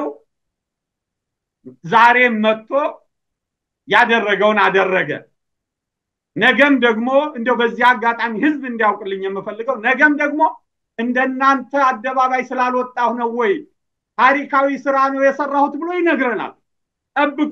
ዛሬም መጥቶ ያደረገውን አደረገ። ነገም ደግሞ እንደው በዚህ አጋጣሚ ህዝብ እንዲያውቅልኝ የምፈልገው ነገም ደግሞ እንደናንተ አደባባይ ስላልወጣሁ ነው ወይ ታሪካዊ ስራ ነው የሰራሁት ብሎ ይነግረናል። ጠብቁ።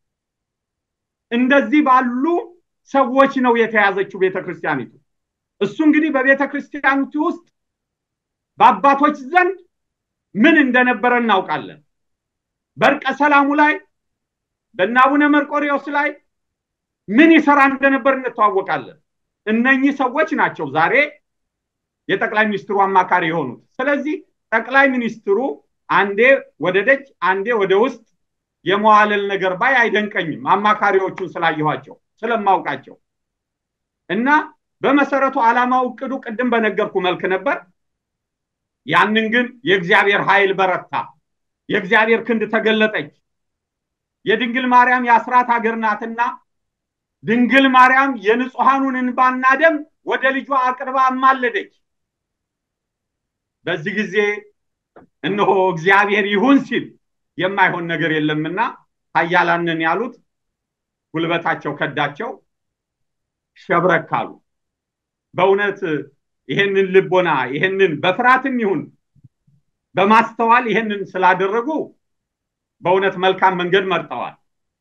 እንደዚህ ባሉ ሰዎች ነው የተያዘችው ቤተ ክርስቲያኒቱ። እሱ እንግዲህ በቤተ ክርስቲያኒቱ ውስጥ በአባቶች ዘንድ ምን እንደነበረ እናውቃለን። በእርቀ ሰላሙ ላይ በእነ አቡነ መርቆሪዎስ ላይ ምን ይሰራ እንደነበር እንተዋወቃለን። እነኚህ ሰዎች ናቸው ዛሬ የጠቅላይ ሚኒስትሩ አማካሪ የሆኑት። ስለዚህ ጠቅላይ ሚኒስትሩ አንዴ ወደ ደጅ አንዴ ወደ ውስጥ የመዋለል ነገር ባይ አይደንቀኝም። አማካሪዎቹን ስላየኋቸው ስለማውቃቸው እና በመሰረቱ ዓላማው እቅዱ ቅድም በነገርኩ መልክ ነበር። ያንን ግን የእግዚአብሔር ኃይል በረታ፣ የእግዚአብሔር ክንድ ተገለጠች። የድንግል ማርያም የአስራት ሀገር ናትና ድንግል ማርያም የንጹሐኑን እንባና ደም ወደ ልጇ አቅርባ አማለደች። በዚህ ጊዜ እነሆ እግዚአብሔር ይሁን ሲል የማይሆን ነገር የለምና ኃያላንን ያሉት ጉልበታቸው ከዳቸው፣ ሸብረክ አሉ። በእውነት ይሄንን ልቦና ይሄንን በፍርሃትም ይሁን በማስተዋል ይህንን ስላደረጉ በእውነት መልካም መንገድ መርጠዋል።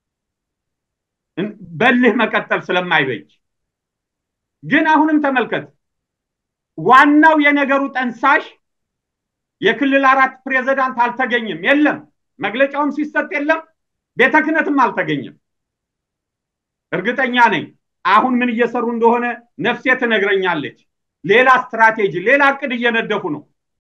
በልህ መቀጠል ስለማይበጅ ግን አሁንም ተመልከት፣ ዋናው የነገሩ ጠንሳሽ የክልል አራት ፕሬዝዳንት አልተገኘም፣ የለም። መግለጫውም ሲሰጥ የለም፣ ቤተ ክህነትም አልተገኘም። እርግጠኛ ነኝ አሁን ምን እየሰሩ እንደሆነ ነፍሴ ትነግረኛለች። ሌላ ስትራቴጂ፣ ሌላ እቅድ እየነደፉ ነው።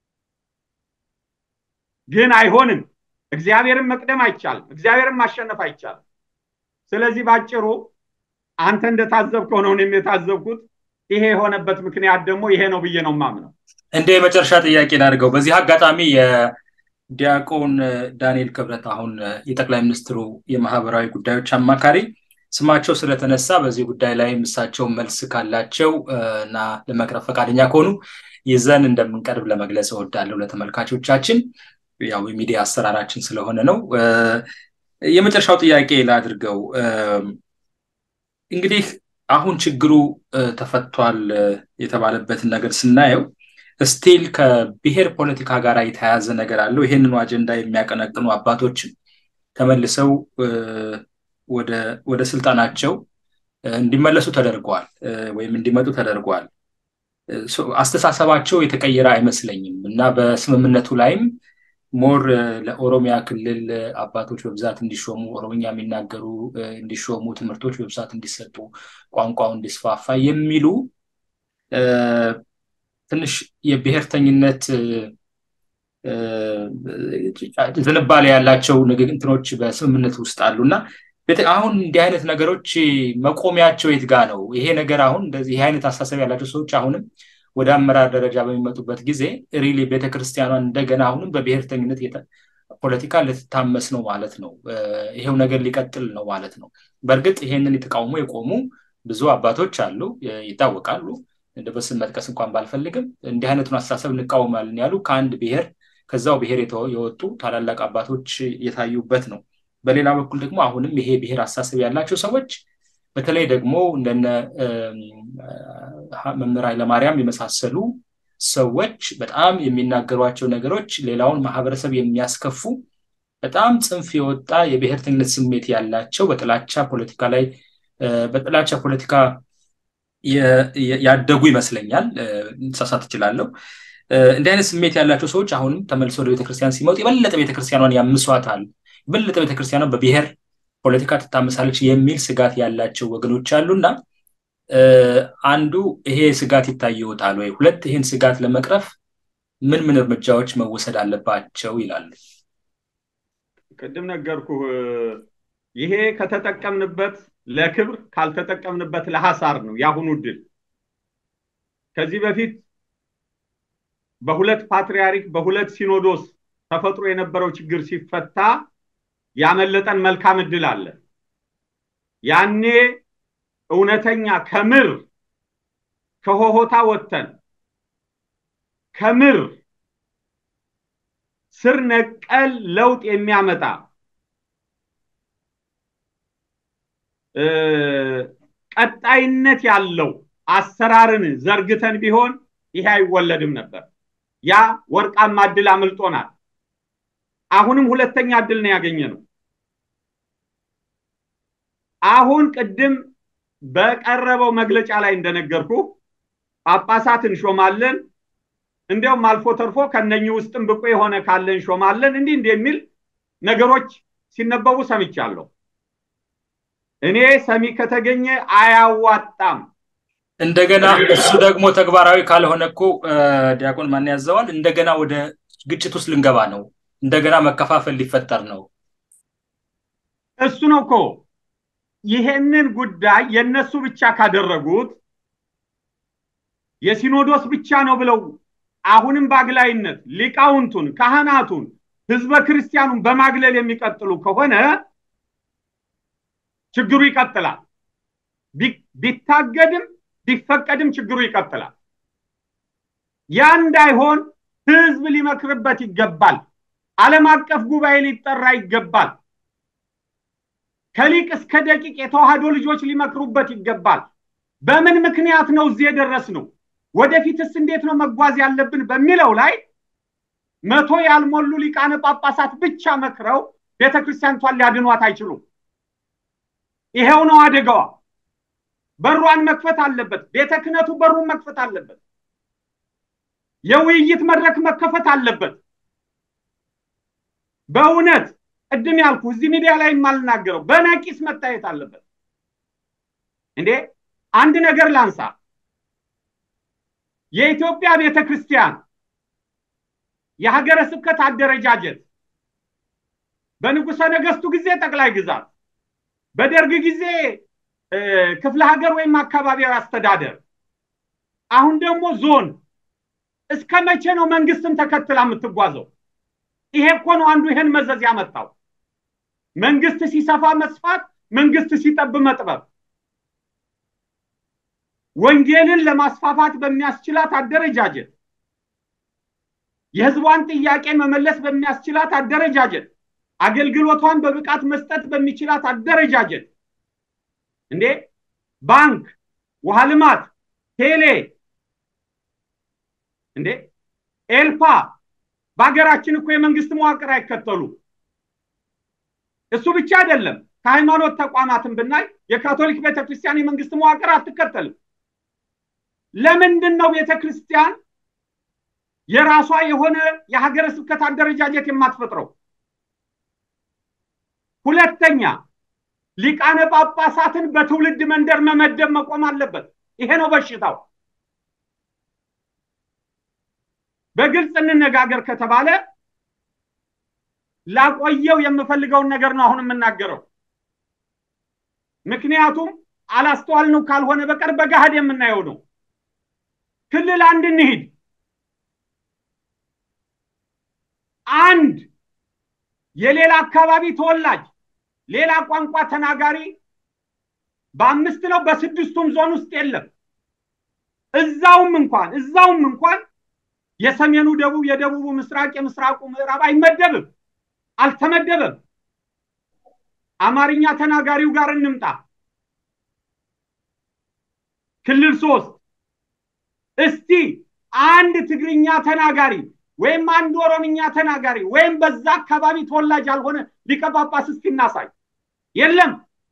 ግን አይሆንም። እግዚአብሔርን መቅደም አይቻልም። እግዚአብሔርን ማሸነፍ አይቻልም። ስለዚህ ባጭሩ አንተ እንደታዘብከው ነው እኔም የታዘብኩት። ይሄ የሆነበት ምክንያት ደግሞ ይሄ ነው ብዬ ነው የማምነው።
እንደ የመጨረሻ ጥያቄ ላድርገው። በዚህ አጋጣሚ የዲያቆን ዳንኤል ክብረት አሁን የጠቅላይ ሚኒስትሩ የማህበራዊ ጉዳዮች አማካሪ ስማቸው ስለተነሳ በዚህ ጉዳይ ላይ እሳቸው መልስ ካላቸው እና ለመቅረብ ፈቃደኛ ከሆኑ ይዘን እንደምንቀርብ ለመግለጽ እወዳለሁ ለተመልካቾቻችን። ያው የሚዲያ አሰራራችን ስለሆነ ነው። የመጨረሻው ጥያቄ ላድርገው። እንግዲህ አሁን ችግሩ ተፈቷል የተባለበትን ነገር ስናየው ስቲል ከብሔር ፖለቲካ ጋር የተያያዘ ነገር አለው። ይህንኑ አጀንዳ የሚያቀነቅኑ አባቶችም ተመልሰው ወደ ስልጣናቸው እንዲመለሱ ተደርገዋል ወይም እንዲመጡ ተደርገዋል። አስተሳሰባቸው የተቀየረ አይመስለኝም እና በስምምነቱ ላይም ሞር ለኦሮሚያ ክልል አባቶች በብዛት እንዲሾሙ፣ ኦሮምኛ የሚናገሩ እንዲሾሙ፣ ትምህርቶች በብዛት እንዲሰጡ፣ ቋንቋው እንዲስፋፋ የሚሉ ትንሽ የብሔርተኝነት ዝንባሌ ያላቸው እንትኖች በስምምነት ውስጥ አሉ እና አሁን እንዲህ አይነት ነገሮች መቆሚያቸው የት ጋ ነው? ይሄ ነገር አሁን እንደዚህ ይህ አይነት አስተሳሰብ ያላቸው ሰዎች አሁንም ወደ አመራር ደረጃ በሚመጡበት ጊዜ ሪሊ ቤተክርስቲያኗን እንደገና አሁንም በብሔርተኝነት ፖለቲካ ልትታመስ ነው ማለት ነው። ይሄው ነገር ሊቀጥል ነው ማለት ነው። በእርግጥ ይሄንን የተቃውሞ የቆሙ ብዙ አባቶች አሉ፣ ይታወቃሉ። እንደ በስም መጥቀስ እንኳን ባልፈልግም እንዲህ አይነቱን አስተሳሰብ እንቃወማለን ያሉ ከአንድ ብሔር ከዛው ብሔር የወጡ ታላላቅ አባቶች የታዩበት ነው። በሌላ በኩል ደግሞ አሁንም ይሄ ብሔር አስተሳሰብ ያላቸው ሰዎች በተለይ ደግሞ እንደነ መምህር ኃይለማርያም የመሳሰሉ ሰዎች በጣም የሚናገሯቸው ነገሮች ሌላውን ማህበረሰብ የሚያስከፉ በጣም ጽንፍ የወጣ የብሔርተኝነት ስሜት ያላቸው በጥላቻ ፖለቲካ ላይ በጥላቻ ፖለቲካ ያደጉ ይመስለኛል። ሳሳት እችላለሁ። እንዲህ አይነት ስሜት ያላቸው ሰዎች አሁንም ተመልሰው ወደ ቤተክርስቲያን ሲመጡ የበለጠ ቤተክርስቲያኗን ያምሷታል፣ የበለጠ ቤተክርስቲያኗን በብሔር ፖለቲካ ትታመሳለች የሚል ስጋት ያላቸው ወገኖች አሉና አንዱ ይሄ ስጋት ይታየውታል ወይ? ሁለት ይህን ስጋት ለመቅረፍ ምን ምን እርምጃዎች መወሰድ አለባቸው ይላሉ?
ቅድም ነገርኩህ። ይሄ ከተጠቀምንበት ለክብር ካልተጠቀምንበት ለሐሳር ነው የአሁኑ ድል። ከዚህ በፊት በሁለት ፓትርያርክ በሁለት ሲኖዶስ ተፈጥሮ የነበረው ችግር ሲፈታ ያመለጠን መልካም እድል አለ። ያኔ እውነተኛ ከምር ከሆሆታ ወጥተን ከምር ስር ነቀል ለውጥ የሚያመጣ ቀጣይነት ያለው አሰራርን ዘርግተን ቢሆን ይሄ አይወለድም ነበር። ያ ወርቃማ እድል አምልጦናል። አሁንም ሁለተኛ እድል ነው ያገኘ ነው። አሁን ቅድም በቀረበው መግለጫ ላይ እንደነገርኩ ጳጳሳት እንሾማለን፣ እንዲያውም አልፎ ተርፎ ከነኚህ ውስጥም ብቁ የሆነ ካለ እንሾማለን፣ እንዲህ እንዲህ የሚል ነገሮች ሲነበቡ ሰምቻለሁ። እኔ ሰሚ ከተገኘ አያዋጣም።
እንደገና እሱ ደግሞ ተግባራዊ ካልሆነ እኮ ዲያቆን ማን ያዘዋል? እንደገና ወደ ግጭት ውስጥ ልንገባ ነው። እንደገና መከፋፈል ሊፈጠር ነው።
እሱ ነው እኮ ይሄንን ጉዳይ የነሱ ብቻ ካደረጉት የሲኖዶስ ብቻ ነው ብለው አሁንም በአግላይነት ሊቃውንቱን፣ ካህናቱን፣ ህዝበ ክርስቲያኑን በማግለል የሚቀጥሉ ከሆነ ችግሩ ይቀጥላል። ቢታገድም ቢፈቀድም ችግሩ ይቀጥላል። ያ እንዳይሆን ህዝብ ሊመክርበት ይገባል። ዓለም አቀፍ ጉባኤ ሊጠራ ይገባል። ከሊቅ እስከ ደቂቅ የተዋህዶ ልጆች ሊመክሩበት ይገባል። በምን ምክንያት ነው እዚህ የደረስነው? ወደፊትስ እንዴት ነው መጓዝ ያለብን በሚለው ላይ መቶ ያልሞሉ ሊቃነ ጳጳሳት ብቻ መክረው ቤተክርስቲያኒቷን ሊያድኗት አይችሉም። ይሄው ነው አደጋዋ። በሯን መክፈት አለበት። ቤተ ክህነቱ በሩን መክፈት አለበት። የውይይት መድረክ መከፈት አለበት። በእውነት ቅድም ያልኩ እዚህ ሚዲያ ላይ የማልናገረው በነቂስ መታየት አለበት። እንዴ አንድ ነገር ላንሳ። የኢትዮጵያ ቤተ ክርስቲያን የሀገረ ስብከት አደረጃጀት በንጉሠ ነገስቱ ጊዜ ጠቅላይ ግዛት፣ በደርግ ጊዜ ክፍለ ሀገር ወይም አካባቢያዊ አስተዳደር፣ አሁን ደግሞ ዞን። እስከ መቼ ነው መንግስትን ተከትላ የምትጓዘው? ይሄ እኮ ነው አንዱ ይሄን መዘዝ ያመጣው። መንግስት ሲሰፋ መስፋት፣ መንግስት ሲጠብ መጥበብ። ወንጌልን ለማስፋፋት በሚያስችላት አደረጃጀት፣ የህዝቧን ጥያቄ መመለስ በሚያስችላት አደረጃጀት፣ አገልግሎቷን በብቃት መስጠት በሚችላት አደረጃጀት እንዴ ባንክ፣ ውሃ ልማት፣ ቴሌ እንዴ ኤልፓ በሀገራችን እኮ የመንግስት መዋቅር አይከተሉ። እሱ ብቻ አይደለም። ከሃይማኖት ተቋማትን ብናይ የካቶሊክ ቤተክርስቲያን የመንግስት መዋቅር አትከተልም። ለምንድን ነው ቤተክርስቲያን የራሷ የሆነ የሀገረ ስብከት አደረጃጀት የማትፈጥረው? ሁለተኛ ሊቃነ ጳጳሳትን በትውልድ መንደር መመደብ መቆም አለበት። ይሄ ነው በሽታው። በግልጽ እንነጋገር ከተባለ ላቆየው የምፈልገውን ነገር ነው አሁን የምናገረው። ምክንያቱም አላስተዋልነው ካልሆነ በቀር በገሃድ የምናየው ነው። ክልል አንድ እንሂድ። አንድ የሌላ አካባቢ ተወላጅ ሌላ ቋንቋ ተናጋሪ በአምስት ነው በስድስቱም ዞን ውስጥ የለም። እዛውም እንኳን እዛውም እንኳን የሰሜኑ ደቡብ፣ የደቡቡ ምስራቅ፣ የምስራቁ ምዕራብ አይመደብም፣ አልተመደበም። አማርኛ ተናጋሪው ጋር እንምጣ። ክልል ሶስት እስቲ አንድ ትግርኛ ተናጋሪ ወይም አንድ ኦሮምኛ ተናጋሪ ወይም በዛ አካባቢ ተወላጅ ያልሆነ ሊቀ ጳጳስ እስኪ እናሳይ። የለም።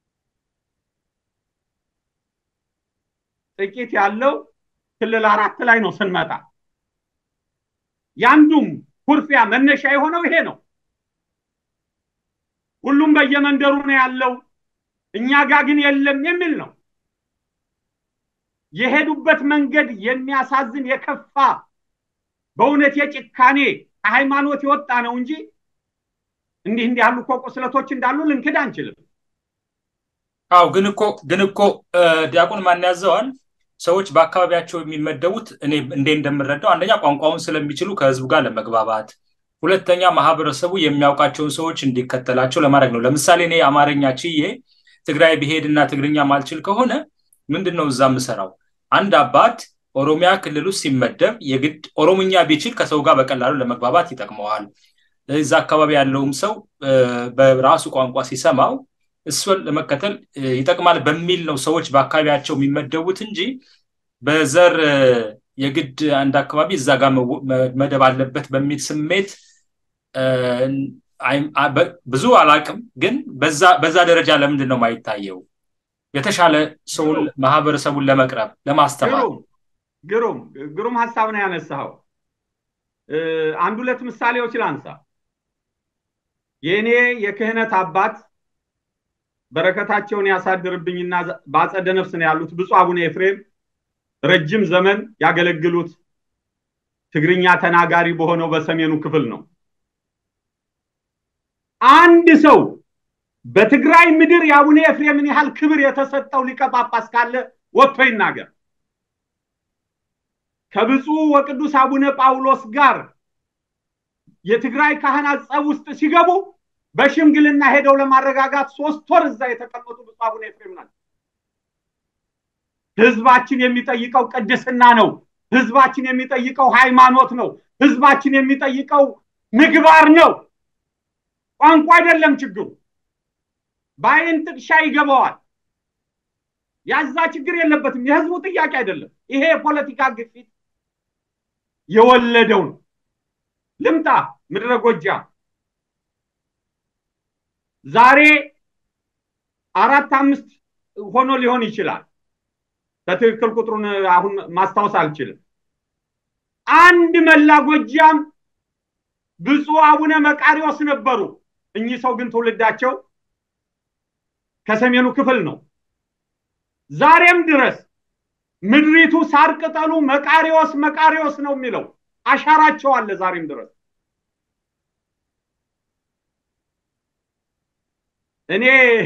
ጥቂት ያለው ክልል አራት ላይ ነው ስንመጣ ያንዱም ኩርፊያ መነሻ የሆነው ይሄ ነው። ሁሉም በየመንደሩ ነው ያለው፣ እኛ ጋር ግን የለም የሚል ነው። የሄዱበት መንገድ የሚያሳዝን የከፋ በእውነት የጭካኔ ከሃይማኖት የወጣ ነው እንጂ እንዲህ እንዲህ ያሉ እኮ ቁስለቶች እንዳሉ ልንክድ አንችልም።
አው ግን እኮ ግን እኮ ዲያቆን ማን ያዘዋል ሰዎች በአካባቢያቸው የሚመደቡት እኔ እንዴ እንደምረዳው አንደኛ ቋንቋውን ስለሚችሉ ከህዝቡ ጋር ለመግባባት፣ ሁለተኛ ማህበረሰቡ የሚያውቃቸውን ሰዎች እንዲከተላቸው ለማድረግ ነው። ለምሳሌ እኔ አማርኛ ችዬ ትግራይ ብሄድ እና ትግርኛ ማልችል ከሆነ ምንድን ነው እዛ የምሰራው? አንድ አባት ኦሮሚያ ክልል ውስጥ ሲመደብ የግድ ኦሮምኛ ቢችል ከሰው ጋር በቀላሉ ለመግባባት ይጠቅመዋል። እዛ አካባቢ ያለውም ሰው በራሱ ቋንቋ ሲሰማው እሱን ለመከተል ይጠቅማል በሚል ነው ሰዎች በአካባቢያቸው የሚመደቡት እንጂ በዘር የግድ አንድ አካባቢ እዛ ጋር መደብ አለበት በሚል ስሜት ብዙ አላቅም። ግን በዛ ደረጃ ለምንድን ነው የማይታየው? የተሻለ ሰውን ማህበረሰቡን ለመቅረብ ለማስተማር
ግሩም ግሩም ሀሳብ ነው ያነሳኸው። አንድ ሁለት ምሳሌዎች ላንሳ። የእኔ የክህነት አባት በረከታቸውን ያሳድርብኝና በአጸደ ነፍስ ነው ያሉት ብፁዕ አቡነ ኤፍሬም ረጅም ዘመን ያገለግሉት ትግርኛ ተናጋሪ በሆነው በሰሜኑ ክፍል ነው። አንድ ሰው በትግራይ ምድር የአቡነ ኤፍሬምን ያህል ክብር የተሰጠው ሊቀ ጳጳስ ካለ ወጥቶ ይናገር። ከብፁዕ ወቅዱስ አቡነ ጳውሎስ ጋር የትግራይ ካህናት ጸብ ውስጥ ሲገቡ በሽምግልና ሄደው ለማረጋጋት ሶስት ወር እዛ የተቀመጡ ብፁዕ አቡነ ኤፍሬም ናቸው። ህዝባችን የሚጠይቀው ቅድስና ነው። ህዝባችን የሚጠይቀው ሃይማኖት ነው። ህዝባችን የሚጠይቀው ምግባር ነው። ቋንቋ አይደለም ችግሩ። በአይን ጥቅሻ ይገባዋል። ያዛ ችግር የለበትም። የህዝቡ ጥያቄ አይደለም። ይሄ የፖለቲካ ግፊት የወለደው ነው። ልምጣ ምድረ ጎጃም ዛሬ አራት አምስት ሆኖ ሊሆን ይችላል። በትክክል ቁጥሩን አሁን ማስታወስ አልችልም። አንድ መላ ጎጃም ብፁዕ አቡነ መቃሪዎስ ነበሩ። እኚህ ሰው ግን ትውልዳቸው ከሰሜኑ ክፍል ነው። ዛሬም ድረስ ምድሪቱ ሳር ቅጠሉ መቃሪዎስ መቃሪዎስ ነው የሚለው አሻራቸው አለ ዛሬም ድረስ። እኔ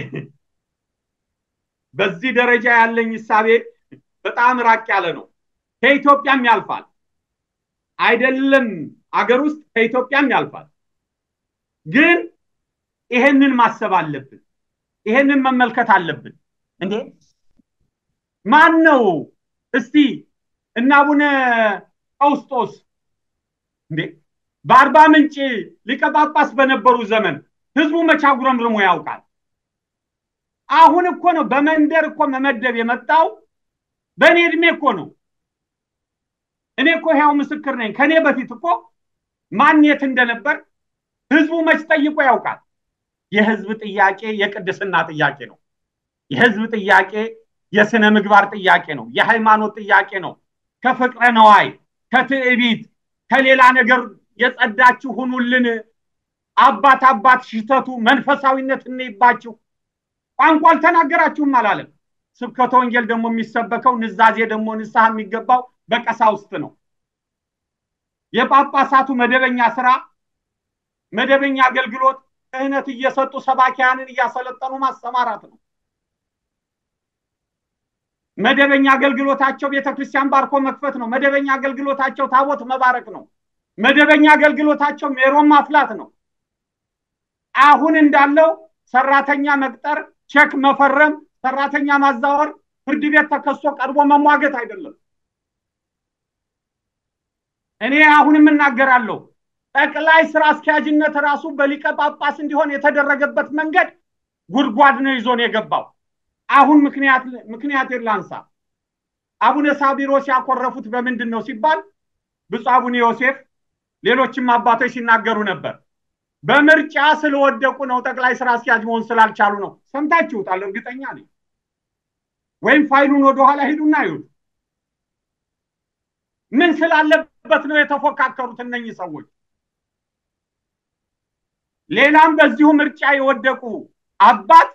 በዚህ ደረጃ ያለኝ እሳቤ በጣም ራቅ ያለ ነው። ከኢትዮጵያም ያልፋል። አይደለም አገር ውስጥ ከኢትዮጵያም ያልፋል። ግን ይሄንን ማሰብ አለብን። ይሄንን መመልከት አለብን። እንዴ ማን ነው እስቲ እና አቡነ ቀውስጦስ እንዴ በአርባ ምንጭ ሊቀ ጳጳስ በነበሩ ዘመን ህዝቡ መቻ ጉረምርሞ ያውቃል። አሁን እኮ ነው በመንደር እኮ መመደብ የመጣው በእኔ እድሜ እኮ ነው። እኔ እኮ ያው ምስክር ነኝ። ከኔ በፊት እኮ ማን የት እንደነበር ህዝቡ መች ጠይቆ ያውቃል። የህዝብ ጥያቄ የቅድስና ጥያቄ ነው። የህዝብ ጥያቄ የስነ ምግባር ጥያቄ ነው። የሃይማኖት ጥያቄ ነው። ከፍቅረ ነዋይ፣ ከትዕቢት፣ ከሌላ ነገር የጸዳችሁ ሁኑልን። አባት አባት ሽተቱ መንፈሳዊነት እንይባችሁ። ቋንቋ አልተናገራችሁም አላለም። ስብከተ ወንጌል ደግሞ የሚሰበከው ንዛዜ ደግሞ ንስሐ የሚገባው በቀሳውስት ነው። የጳጳሳቱ መደበኛ ስራ መደበኛ አገልግሎት ክህነት እየሰጡ ሰባኪያንን እያሰለጠኑ ማሰማራት ነው። መደበኛ አገልግሎታቸው ቤተክርስቲያን ባርኮ መክፈት ነው። መደበኛ አገልግሎታቸው ታቦት መባረክ ነው። መደበኛ አገልግሎታቸው ሜሮን ማፍላት ነው። አሁን እንዳለው ሰራተኛ መቅጠር፣ ቼክ መፈረም፣ ሰራተኛ ማዛወር፣ ፍርድ ቤት ተከሶ ቀርቦ መሟገት አይደለም። እኔ አሁንም እናገራለሁ። ጠቅላይ ስራ አስኪያጅነት ራሱ በሊቀ ጳጳስ እንዲሆን የተደረገበት መንገድ ጉድጓድ ነው ይዞን የገባው። አሁን ምክንያት ምክንያት ላንሳ። አቡነ ሳቢሮስ ያኮረፉት በምንድን ነው ሲባል ብፁዕ አቡነ ዮሴፍ ሌሎችም አባቶች ሲናገሩ ነበር። በምርጫ ስለወደቁ ነው፣ ጠቅላይ ስራ አስኪያጅ መሆን ስላልቻሉ ነው። ሰምታችሁታል፣ እርግጠኛ ነኝ። ወይም ፋይሉን ወደኋላ ሂዱና ይሁት ምን ስላለበት ነው የተፎካከሩት እነኚህ ሰዎች? ሌላም በዚሁ ምርጫ የወደቁ አባት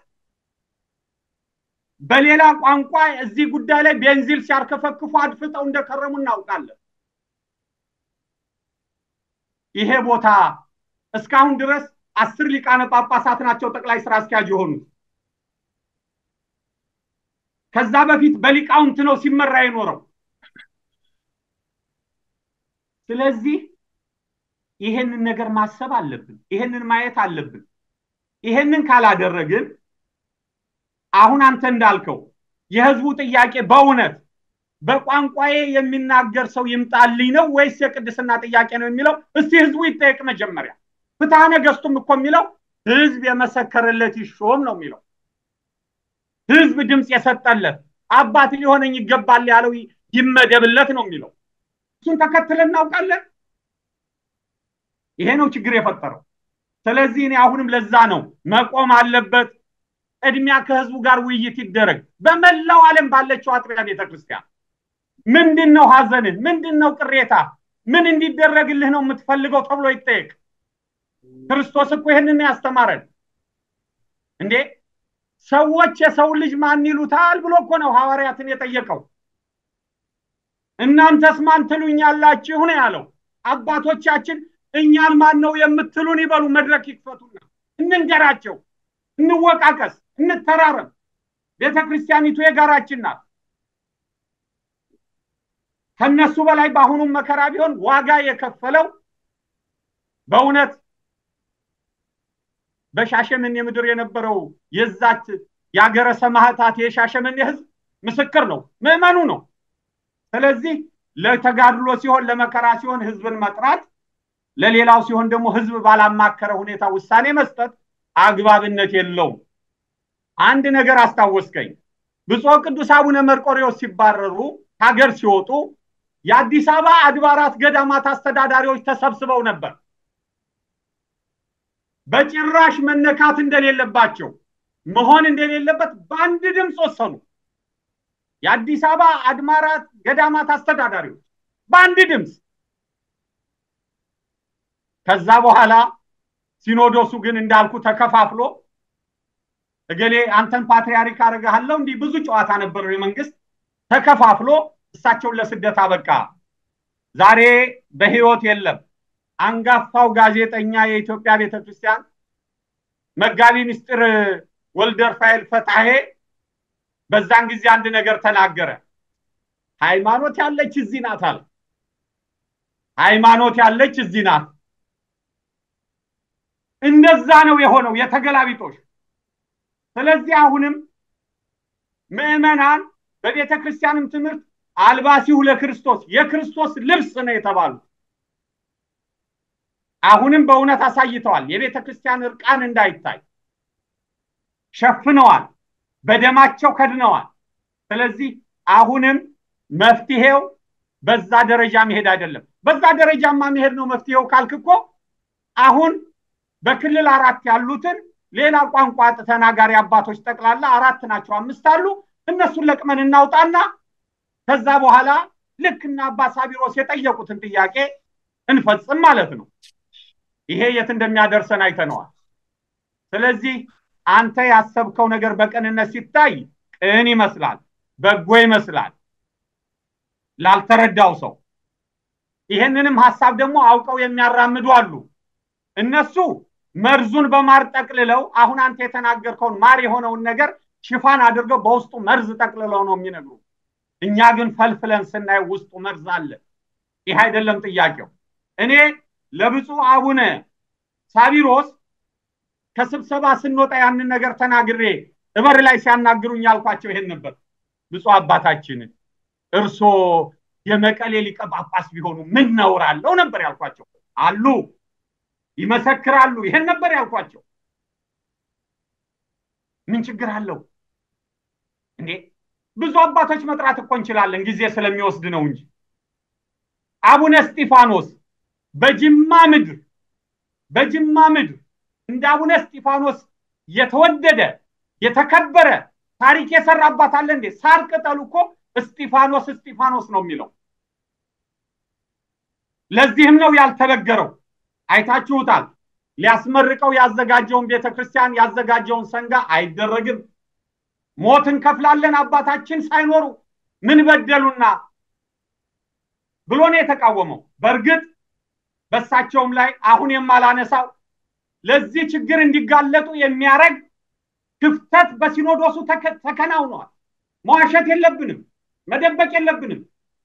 በሌላ ቋንቋ እዚህ ጉዳይ ላይ ቤንዚል ሲያርከፈክፉ አድፍጠው እንደከረሙ እናውቃለን። ይሄ ቦታ እስካሁን ድረስ አስር ሊቃነ ጳጳሳት ናቸው ጠቅላይ ስራ አስኪያጅ የሆኑት። ከዛ በፊት በሊቃውንት ነው ሲመራ የኖረው። ስለዚህ ይሄንን ነገር ማሰብ አለብን። ይሄንን ማየት አለብን። ይሄንን ካላደረግን አሁን አንተ እንዳልከው የህዝቡ ጥያቄ በእውነት በቋንቋዬ የሚናገር ሰው ይምጣልኝ ነው ወይስ የቅድስና ጥያቄ ነው የሚለው? እስቲ ህዝቡ ይጠየቅ መጀመሪያ። ፍትሐ ነገስቱም እኮ የሚለው ህዝብ የመሰከረለት ይሾም ነው የሚለው። ህዝብ ድምፅ የሰጠለት አባት ሊሆነኝ ይገባል ያለው ይመደብለት ነው የሚለው። እሱን ተከትለን እናውቃለን። ይሄ ነው ችግር የፈጠረው። ስለዚህ እኔ አሁንም ለዛ ነው መቆም አለበት። ቅድሚያ ከህዝቡ ጋር ውይይት ይደረግ። በመላው ዓለም ባለችው አጥቢያ ቤተክርስቲያን ምንድን ነው ሀዘንህ? ምንድን ነው ቅሬታ? ምን እንዲደረግልህ ነው የምትፈልገው ተብሎ ይጠየቅ። ክርስቶስ እኮ ይህንን ያስተማረን እንዴ። ሰዎች የሰው ልጅ ማን ይሉታል ብሎ እኮ ነው ሐዋርያትን የጠየቀው። እናንተስ ማን ትሉኛላችሁ ነው ያለው። አባቶቻችን እኛን ማን ነው የምትሉን ይበሉ፣ መድረክ ይክፈቱና እንንገራቸው፣ እንወቃቀስ፣ እንተራረም። ቤተ ክርስቲያኒቱ የጋራችን ናት። ከነሱ በላይ በአሁኑም መከራ ቢሆን ዋጋ የከፈለው በእውነት በሻሸመኔ ምድር የነበረው የዛች የአገረ ሰማዕታት የሻሸመኔ ህዝብ ምስክር ነው፣ ምዕመኑ ነው። ስለዚህ ለተጋድሎ ሲሆን ለመከራ ሲሆን ህዝብን መጥራት፣ ለሌላው ሲሆን ደግሞ ህዝብ ባላማከረ ሁኔታ ውሳኔ መስጠት አግባብነት የለውም። አንድ ነገር አስታወስከኝ። ብፁዕ ቅዱስ አቡነ መርቆሬዎስ ሲባረሩ ሀገር ሲወጡ የአዲስ አበባ አድባራት ገዳማት አስተዳዳሪዎች ተሰብስበው ነበር። በጭራሽ መነካት እንደሌለባቸው መሆን እንደሌለበት በአንድ ድምፅ ወሰኑ። የአዲስ አበባ አድባራት ገዳማት አስተዳዳሪዎች በአንድ ድምፅ። ከዛ በኋላ ሲኖዶሱ ግን እንዳልኩ ተከፋፍሎ እገሌ አንተን ፓትርያርክ አደርግሃለሁ እንዲህ ብዙ ጨዋታ ነበረው የመንግስት ተከፋፍሎ እሳቸውን ለስደት አበቃ። ዛሬ በህይወት የለም። አንጋፋው ጋዜጠኛ የኢትዮጵያ ቤተክርስቲያን መጋቢ ምስጢር ወልደ ሩፋኤል ፈታሄ በዛን ጊዜ አንድ ነገር ተናገረ። ሃይማኖት ያለች እዚህ ናት አለ። ሃይማኖት ያለች እዚህ ናት። እንደዛ ነው የሆነው የተገላቢጦሽ። ስለዚህ አሁንም ምዕመናን በቤተ ክርስቲያንም ትምህርት አልባሲሁ ለክርስቶስ የክርስቶስ ልብስ ነው የተባሉት። አሁንም በእውነት አሳይተዋል። የቤተ ክርስቲያን እርቃን እንዳይታይ ሸፍነዋል፣ በደማቸው ከድነዋል። ስለዚህ አሁንም መፍትሄው በዛ ደረጃ መሄድ አይደለም። በዛ ደረጃማ መሄድ ነው መፍትሄው ካልክ እኮ አሁን በክልል አራት ያሉትን ሌላ ቋንቋ ተናጋሪ አባቶች ጠቅላላ አራት ናቸው፣ አምስት አሉ። እነሱን ለቅመን እናውጣና ከዛ በኋላ ልክ እና አባ ሳቢሮስ የጠየቁትን ጥያቄ እንፈጽም ማለት ነው። ይሄ የት እንደሚያደርሰን አይተነዋል። ስለዚህ አንተ ያሰብከው ነገር በቅንነት ሲታይ ቅን ይመስላል፣ በጎ ይመስላል ላልተረዳው ሰው። ይሄንንም ሀሳብ ደግሞ አውቀው የሚያራምዱ አሉ። እነሱ መርዙን በማር ጠቅልለው አሁን አንተ የተናገርከውን ማር የሆነውን ነገር ሽፋን አድርገው በውስጡ መርዝ ጠቅልለው ነው የሚነግሩ። እኛ ግን ፈልፍለን ስናየው ውስጡ መርዝ አለ። ይህ አይደለም ጥያቄው። እኔ ለብፁዕ አቡነ ሳቢሮስ ከስብሰባ ስንወጣ ያንን ነገር ተናግሬ እበር ላይ ሲያናግሩኝ ያልኳቸው ይሄን ነበር። ብፁዕ አባታችን እርሶ የመቀሌ ሊቀ ጳጳስ ቢሆኑ ምን ነውር አለው ነበር ያልኳቸው። አሉ ይመሰክራሉ። ይሄን ነበር ያልኳቸው። ምን ችግር አለው እንዴ? ብዙ አባቶች መጥራት እኮ እንችላለን፣ ጊዜ ስለሚወስድ ነው እንጂ አቡነ እስጢፋኖስ በጅማ ምድር በጅማ ምድር እንደ አቡነ እስጢፋኖስ የተወደደ የተከበረ ታሪክ የሰራ አባት አለ እንዴ? ሳር ቅጠሉ እኮ እስጢፋኖስ እስጢፋኖስ ነው የሚለው። ለዚህም ነው ያልተበገረው። አይታችሁታል። ሊያስመርቀው ያዘጋጀውን ቤተክርስቲያን ያዘጋጀውን ሰንጋ አይደረግም። ሞት እንከፍላለን አባታችን ሳይኖሩ ምን በደሉና ብሎ ነው የተቃወመው። በእርግጥ በእሳቸውም ላይ አሁን የማላነሳው ለዚህ ችግር እንዲጋለጡ የሚያደርግ ክፍተት በሲኖዶሱ ተከናውኗል። መዋሸት የለብንም፣ መደበቅ የለብንም።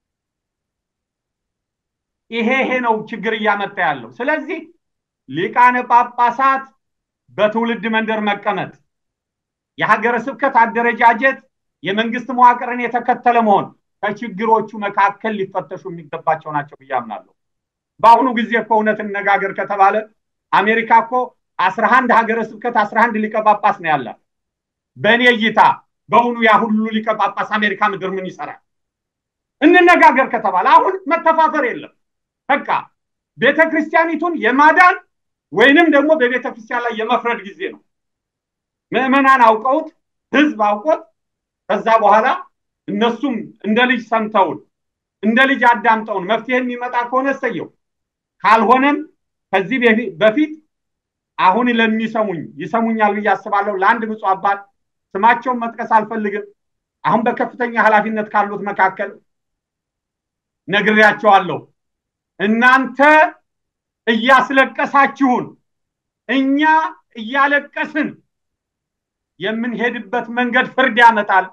ይሄ ይሄ ነው ችግር እያመጣ ያለው። ስለዚህ ሊቃነ ጳጳሳት በትውልድ መንደር መቀመጥ፣ የሀገረ ስብከት አደረጃጀት የመንግስት መዋቅርን የተከተለ መሆን ከችግሮቹ መካከል ሊፈተሹ የሚገባቸው ናቸው ብዬ አምናለሁ። በአሁኑ ጊዜ እኮ እውነት እነጋገር ከተባለ አሜሪካ እኮ አስራ አንድ ሀገረ ስብከት አስራ አንድ ሊቀ ጳጳስ ነው ያላት። በእኔ እይታ በእውኑ ያ ሁሉ ሊቀ ጳጳስ አሜሪካ ምድር ምን ይሰራል? እንነጋገር ከተባለ አሁን መተፋፈር የለም። በቃ ቤተ ክርስቲያኒቱን የማዳን ወይንም ደግሞ በቤተ ክርስቲያን ላይ የመፍረድ ጊዜ ነው። ምዕመናን አውቀውት፣ ህዝብ አውቆት ከዛ በኋላ እነሱም እንደ ልጅ ሰምተውን እንደ ልጅ አዳምጠውን መፍትሄ የሚመጣ ከሆነ እሰየው፣ ካልሆነም ከዚህ በፊት አሁን ለሚሰሙኝ ይሰሙኛል ብዬ አስባለሁ። ለአንድ ብፁዕ አባት ስማቸውን መጥቀስ አልፈልግም። አሁን በከፍተኛ ኃላፊነት ካሉት መካከል ነግሬያቸዋለሁ። እናንተ እያስለቀሳችሁን እኛ እያለቀስን የምንሄድበት መንገድ ፍርድ ያመጣል።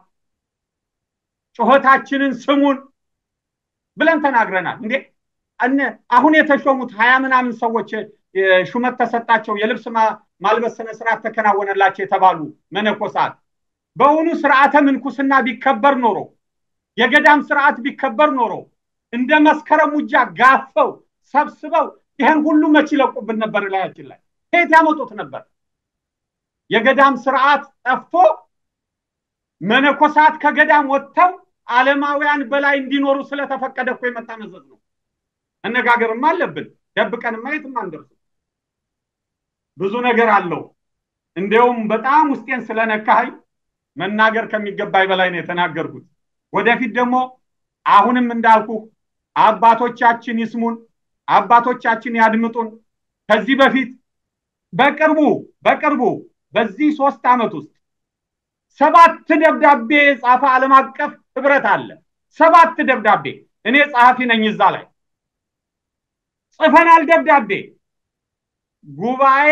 ጩኸታችንን ስሙን ብለን ተናግረናል። እንዴ አሁን የተሾሙት ሀያ ምናምን ሰዎች ሹመት ተሰጣቸው፣ የልብስ ማልበስ ስነ ስርዓት ተከናወነላቸው የተባሉ መነኮሳት በእውኑ ስርዓተ ምንኩስና ቢከበር ኖሮ የገዳም ስርዓት ቢከበር ኖሮ እንደ መስከረም ውጃ ጋፈው ሰብስበው ይህን ሁሉ መች ይለቁብን ነበር? ላያችን ላይ ከየት ያመጡት ነበር? የገዳም ስርዓት ጠፍቶ መነኮሳት ከገዳም ወጥተው ዓለማውያን በላይ እንዲኖሩ ስለተፈቀደ እኮ የመጣ መዘዝ ነው። መነጋገርም አለብን። ደብቀንማ የትም አንደርስም። ብዙ ነገር አለው። እንዲያውም በጣም ውስጤን ስለነካኸኝ መናገር ከሚገባኝ በላይ ነው የተናገርኩት። ወደፊት ደግሞ አሁንም እንዳልኩ አባቶቻችን ይስሙን፣ አባቶቻችን ያድምጡን። ከዚህ በፊት በቅርቡ በቅርቡ በዚህ ሶስት ዓመት ውስጥ ሰባት ደብዳቤ የጻፈ ዓለም አቀፍ ህብረት አለ። ሰባት ደብዳቤ እኔ ጸሐፊ ነኝ። እዛ ላይ ጽፈናል ደብዳቤ ጉባኤ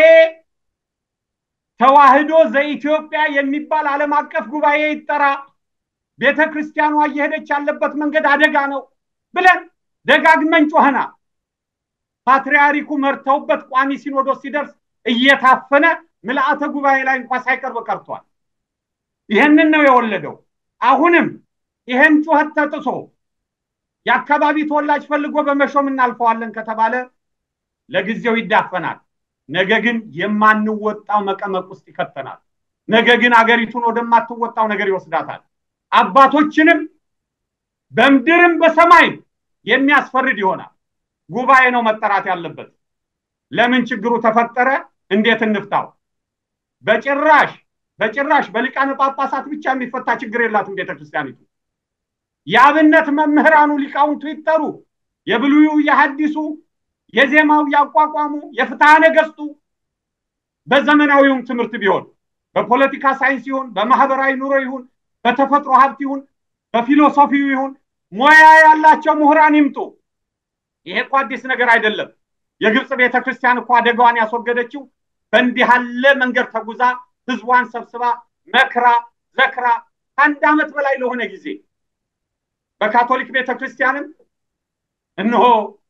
ተዋህዶ ዘኢትዮጵያ የሚባል ዓለም አቀፍ ጉባኤ ይጠራ፣ ቤተ ክርስቲያኗ እየሄደች ያለበት መንገድ አደጋ ነው ብለን ደጋግመን ጮኸናል። ፓትርያርኩ መርተውበት ቋሚ ሲኖዶስ ሲደርስ እየታፈነ ምልአተ ጉባኤ ላይ እንኳ ሳይቀርብ ቀርቷል። ይህንን ነው የወለደው። አሁንም ይህን ጩኸት ተጥሶ የአካባቢ ተወላጅ ፈልጎ በመሾም እናልፈዋለን ከተባለ ለጊዜው ይዳፈናል። ነገ ግን የማንወጣው መቀመቅ ውስጥ ይከተናል። ነገ ግን አገሪቱን ወደማትወጣው ነገር ይወስዳታል። አባቶችንም በምድርም በሰማይም የሚያስፈርድ ይሆናል። ጉባኤ ነው መጠራት ያለበት። ለምን ችግሩ ተፈጠረ? እንዴት እንፍታው? በጭራሽ በጭራሽ በሊቃነ ጳጳሳት ብቻ የሚፈታ ችግር የላትም ቤተክርስቲያኒቱ። የአብነት መምህራኑ ሊቃውንቱ ይጠሩ፣ የብሉዩ የሐዲሱ የዜማው ያቋቋሙ የፍትሐ ነገስቱ በዘመናዊውም ትምህርት ቢሆን በፖለቲካ ሳይንስ ይሁን በማህበራዊ ኑሮ ይሁን በተፈጥሮ ሀብት ይሁን በፊሎሶፊው ይሁን ሙያ ያላቸው ምሁራን ይምጡ። ይሄ እኮ አዲስ ነገር አይደለም። የግብፅ ቤተ ክርስቲያን እኮ አደጋዋን ያስወገደችው በእንዲህ ያለ መንገድ ተጉዛ ህዝቧን ሰብስባ መክራ ዘክራ ከአንድ ዓመት በላይ ለሆነ ጊዜ በካቶሊክ ቤተ ክርስቲያንም እነሆ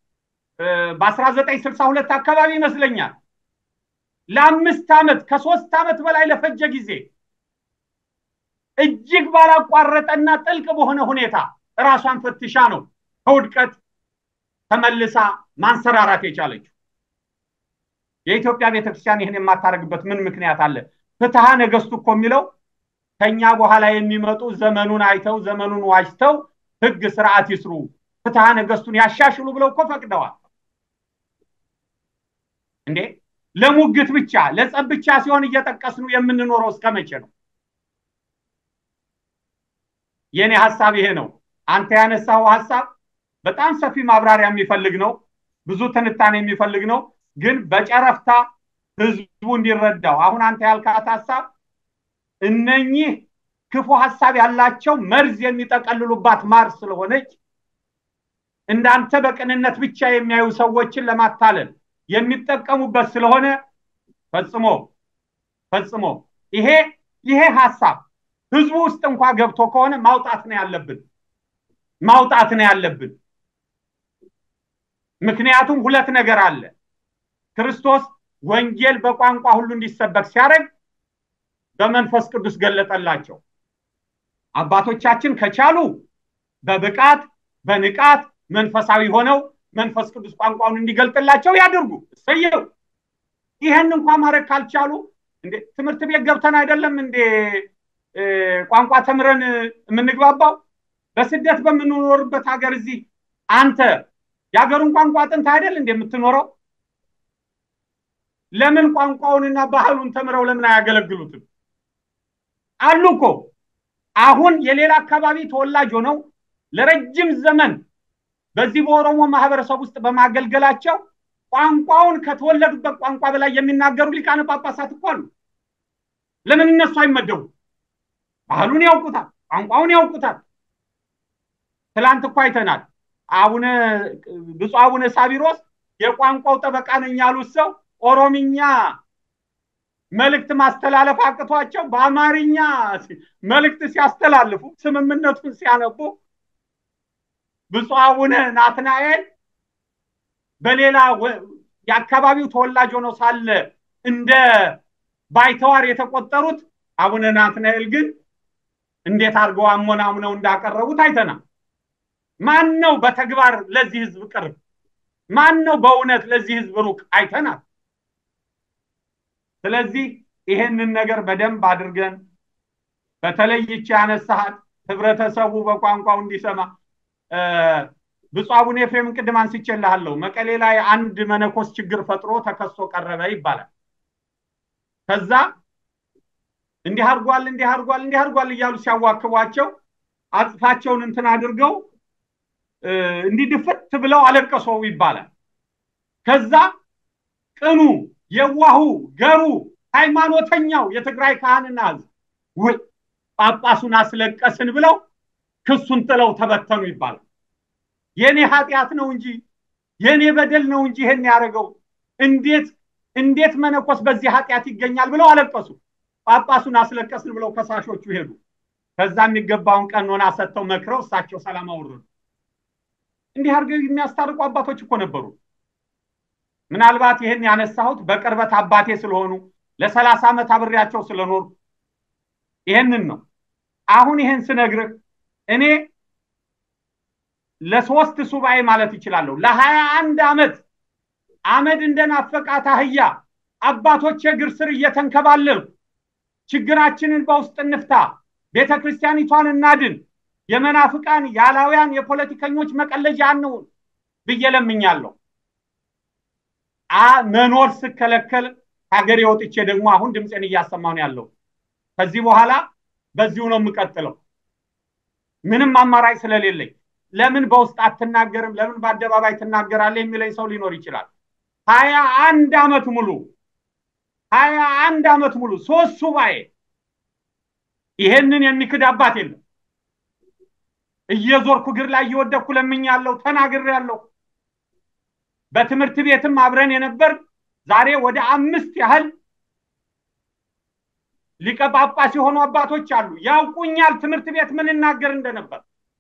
በ1962 አካባቢ ይመስለኛል ለአምስት ዓመት ከሶስት ዓመት በላይ ለፈጀ ጊዜ እጅግ ባላቋረጠና ጥልቅ በሆነ ሁኔታ እራሷን ፈትሻ ነው ከውድቀት ተመልሳ ማንሰራራት የቻለችው። የኢትዮጵያ ቤተክርስቲያን ይህን የማታደርግበት ምን ምክንያት አለ? ፍትሐ ነገስቱ እኮ የሚለው ከኛ በኋላ የሚመጡ ዘመኑን አይተው ዘመኑን ዋጅተው ህግ ስርዓት ይስሩ፣ ፍትሐ ነገስቱን ያሻሽሉ ብለው እኮ ፈቅደዋል። እንዴ ለሙግት ብቻ ለጸብ ብቻ ሲሆን እየጠቀስኑ የምንኖረው እስከ መቼ ነው? የኔ ሀሳብ ይሄ ነው። አንተ ያነሳው ሀሳብ በጣም ሰፊ ማብራሪያ የሚፈልግ ነው። ብዙ ትንታኔ የሚፈልግ ነው። ግን በጨረፍታ ህዝቡ እንዲረዳው አሁን አንተ ያልካት ሀሳብ እነኚህ ክፉ ሀሳብ ያላቸው መርዝ የሚጠቀልሉባት ማር ስለሆነች እንዳንተ በቅንነት ብቻ የሚያዩ ሰዎችን ለማታለል የሚጠቀሙበት ስለሆነ ፈጽሞ ፈጽሞ ይሄ ይሄ ሀሳብ ህዝቡ ውስጥ እንኳ ገብቶ ከሆነ ማውጣት ነው ያለብን ማውጣት ነው ያለብን። ምክንያቱም ሁለት ነገር አለ። ክርስቶስ ወንጌል በቋንቋ ሁሉ እንዲሰበክ ሲያደርግ በመንፈስ ቅዱስ ገለጠላቸው። አባቶቻችን ከቻሉ በብቃት በንቃት መንፈሳዊ ሆነው መንፈስ ቅዱስ ቋንቋውን እንዲገልጥላቸው ያድርጉ። እሰየው። ይህን እንኳ ማድረግ ካልቻሉ እንዴ ትምህርት ቤት ገብተን አይደለም እንዴ ቋንቋ ተምረን የምንግባባው? በስደት በምንኖርበት ሀገር እዚህ አንተ የሀገሩን ቋንቋ ጥንት አይደል እንደ የምትኖረው? ለምን ቋንቋውንና ባህሉን ተምረው ለምን አያገለግሉትም? አሉ እኮ አሁን የሌላ አካባቢ ተወላጅ ሆነው ለረጅም ዘመን በዚህ በኦሮሞ ማህበረሰብ ውስጥ በማገልገላቸው ቋንቋውን ከተወለዱበት ቋንቋ በላይ የሚናገሩ ሊቃነ ጳጳሳት እኮ አሉ። ለምን እነሱ አይመደቡ? ባህሉን ያውቁታል፣ ቋንቋውን ያውቁታል። ትላንት እኮ አይተናል። አቡነ ብፁዕ አቡነ ሳቢሮስ የቋንቋው ጠበቃ ነኝ ያሉት ሰው ኦሮምኛ መልእክት ማስተላለፍ አቅቷቸው በአማርኛ መልእክት ሲያስተላልፉ ስምምነቱን ሲያነቡ ብፁዕ አቡነ ናትናኤል በሌላ የአካባቢው ተወላጅ ሆነው ሳለ እንደ ባይተዋር የተቆጠሩት አቡነ ናትናኤል ግን እንዴት አድርገው አሞናሙነው እንዳቀረቡት አይተናል። ማን ነው በተግባር ለዚህ ህዝብ ቅርብ? ማን ነው በእውነት ለዚህ ህዝብ ሩቅ? አይተናል። ስለዚህ ይሄንን ነገር በደንብ አድርገን በተለይ ይቺ ያነሳሃት ህብረተሰቡ በቋንቋው እንዲሰማ ብፁዕ አቡነ ኤፍሬምን ቅድም አንስቼልሃለሁ። መቀሌ ላይ አንድ መነኮስ ችግር ፈጥሮ ተከሶ ቀረበ ይባላል። ከዛ እንዲህ አድርጓል እንዲህ አድርጓል እንዲህ አድርጓል እያሉ ሲያዋክቧቸው አጽፋቸውን እንትን አድርገው እንዲህ ድፍት ብለው አለቀሱ ይባላል። ከዛ ቅኑ የዋሁ ገሩ ሃይማኖተኛው የትግራይ ካህንና ህዝብ ውይ ጳጳሱን አስለቀስን ብለው ክሱን ጥለው ተበተኑ ይባላል። የኔ ኃጢአት ነው እንጂ የኔ በደል ነው እንጂ ይሄን ያደረገው እንዴት እንዴት መነኮስ በዚህ ኃጢአት ይገኛል ብለው አለቀሱ። ጳጳሱን አስለቀስን ብለው ከሳሾቹ ሄዱ። ከዛ የሚገባውን ቀኖና ሰጥተው መክረው እሳቸው ሰላም አወረዱ። እንዲህ አድርገው የሚያስታርቁ አባቶች እኮ ነበሩ። ምናልባት ይህን ያነሳሁት በቅርበት አባቴ ስለሆኑ ለሰላሳ ዓመት አብሬያቸው ስለኖሩ ይህንን ነው። አሁን ይህን ስነግርህ እኔ ለሶስት ሱባኤ ማለት ይችላለሁ። ለሀያ አንድ ዓመት አመድ እንደናፈቃት አህያ አባቶች እግር ስር እየተንከባለልኩ ችግራችንን በውስጥ እንፍታ፣ ቤተ ክርስቲያኒቷን እናድን፣ የመናፍቃን የአላውያን የፖለቲከኞች መቀለጃ አንሁን ብዬ ለምኛለሁ። መኖር ስከለከል ሀገሬ ወጥቼ ደግሞ አሁን ድምፄን እያሰማሁ ነው ያለው። ከዚህ በኋላ በዚሁ ነው የምቀጥለው፣ ምንም አማራጭ ስለሌለኝ። ለምን በውስጥ አትናገርም? ለምን በአደባባይ ትናገራለህ? የሚለኝ ሰው ሊኖር ይችላል። ሀያ አንድ ዓመት ሙሉ ሀያ አንድ ዓመት ሙሉ ሶስት ሱባኤ ይሄንን የሚክድ አባት የለም። እየዞርኩ እግር ላይ እየወደኩ ለምኛለሁ፣ ተናግሬያለሁ። በትምህርት ቤትም አብረን የነበር ዛሬ ወደ አምስት ያህል ሊቀ ጳጳስ የሆኑ አባቶች አሉ። ያውቁኛል ትምህርት ቤት ምን እናገር እንደነበር።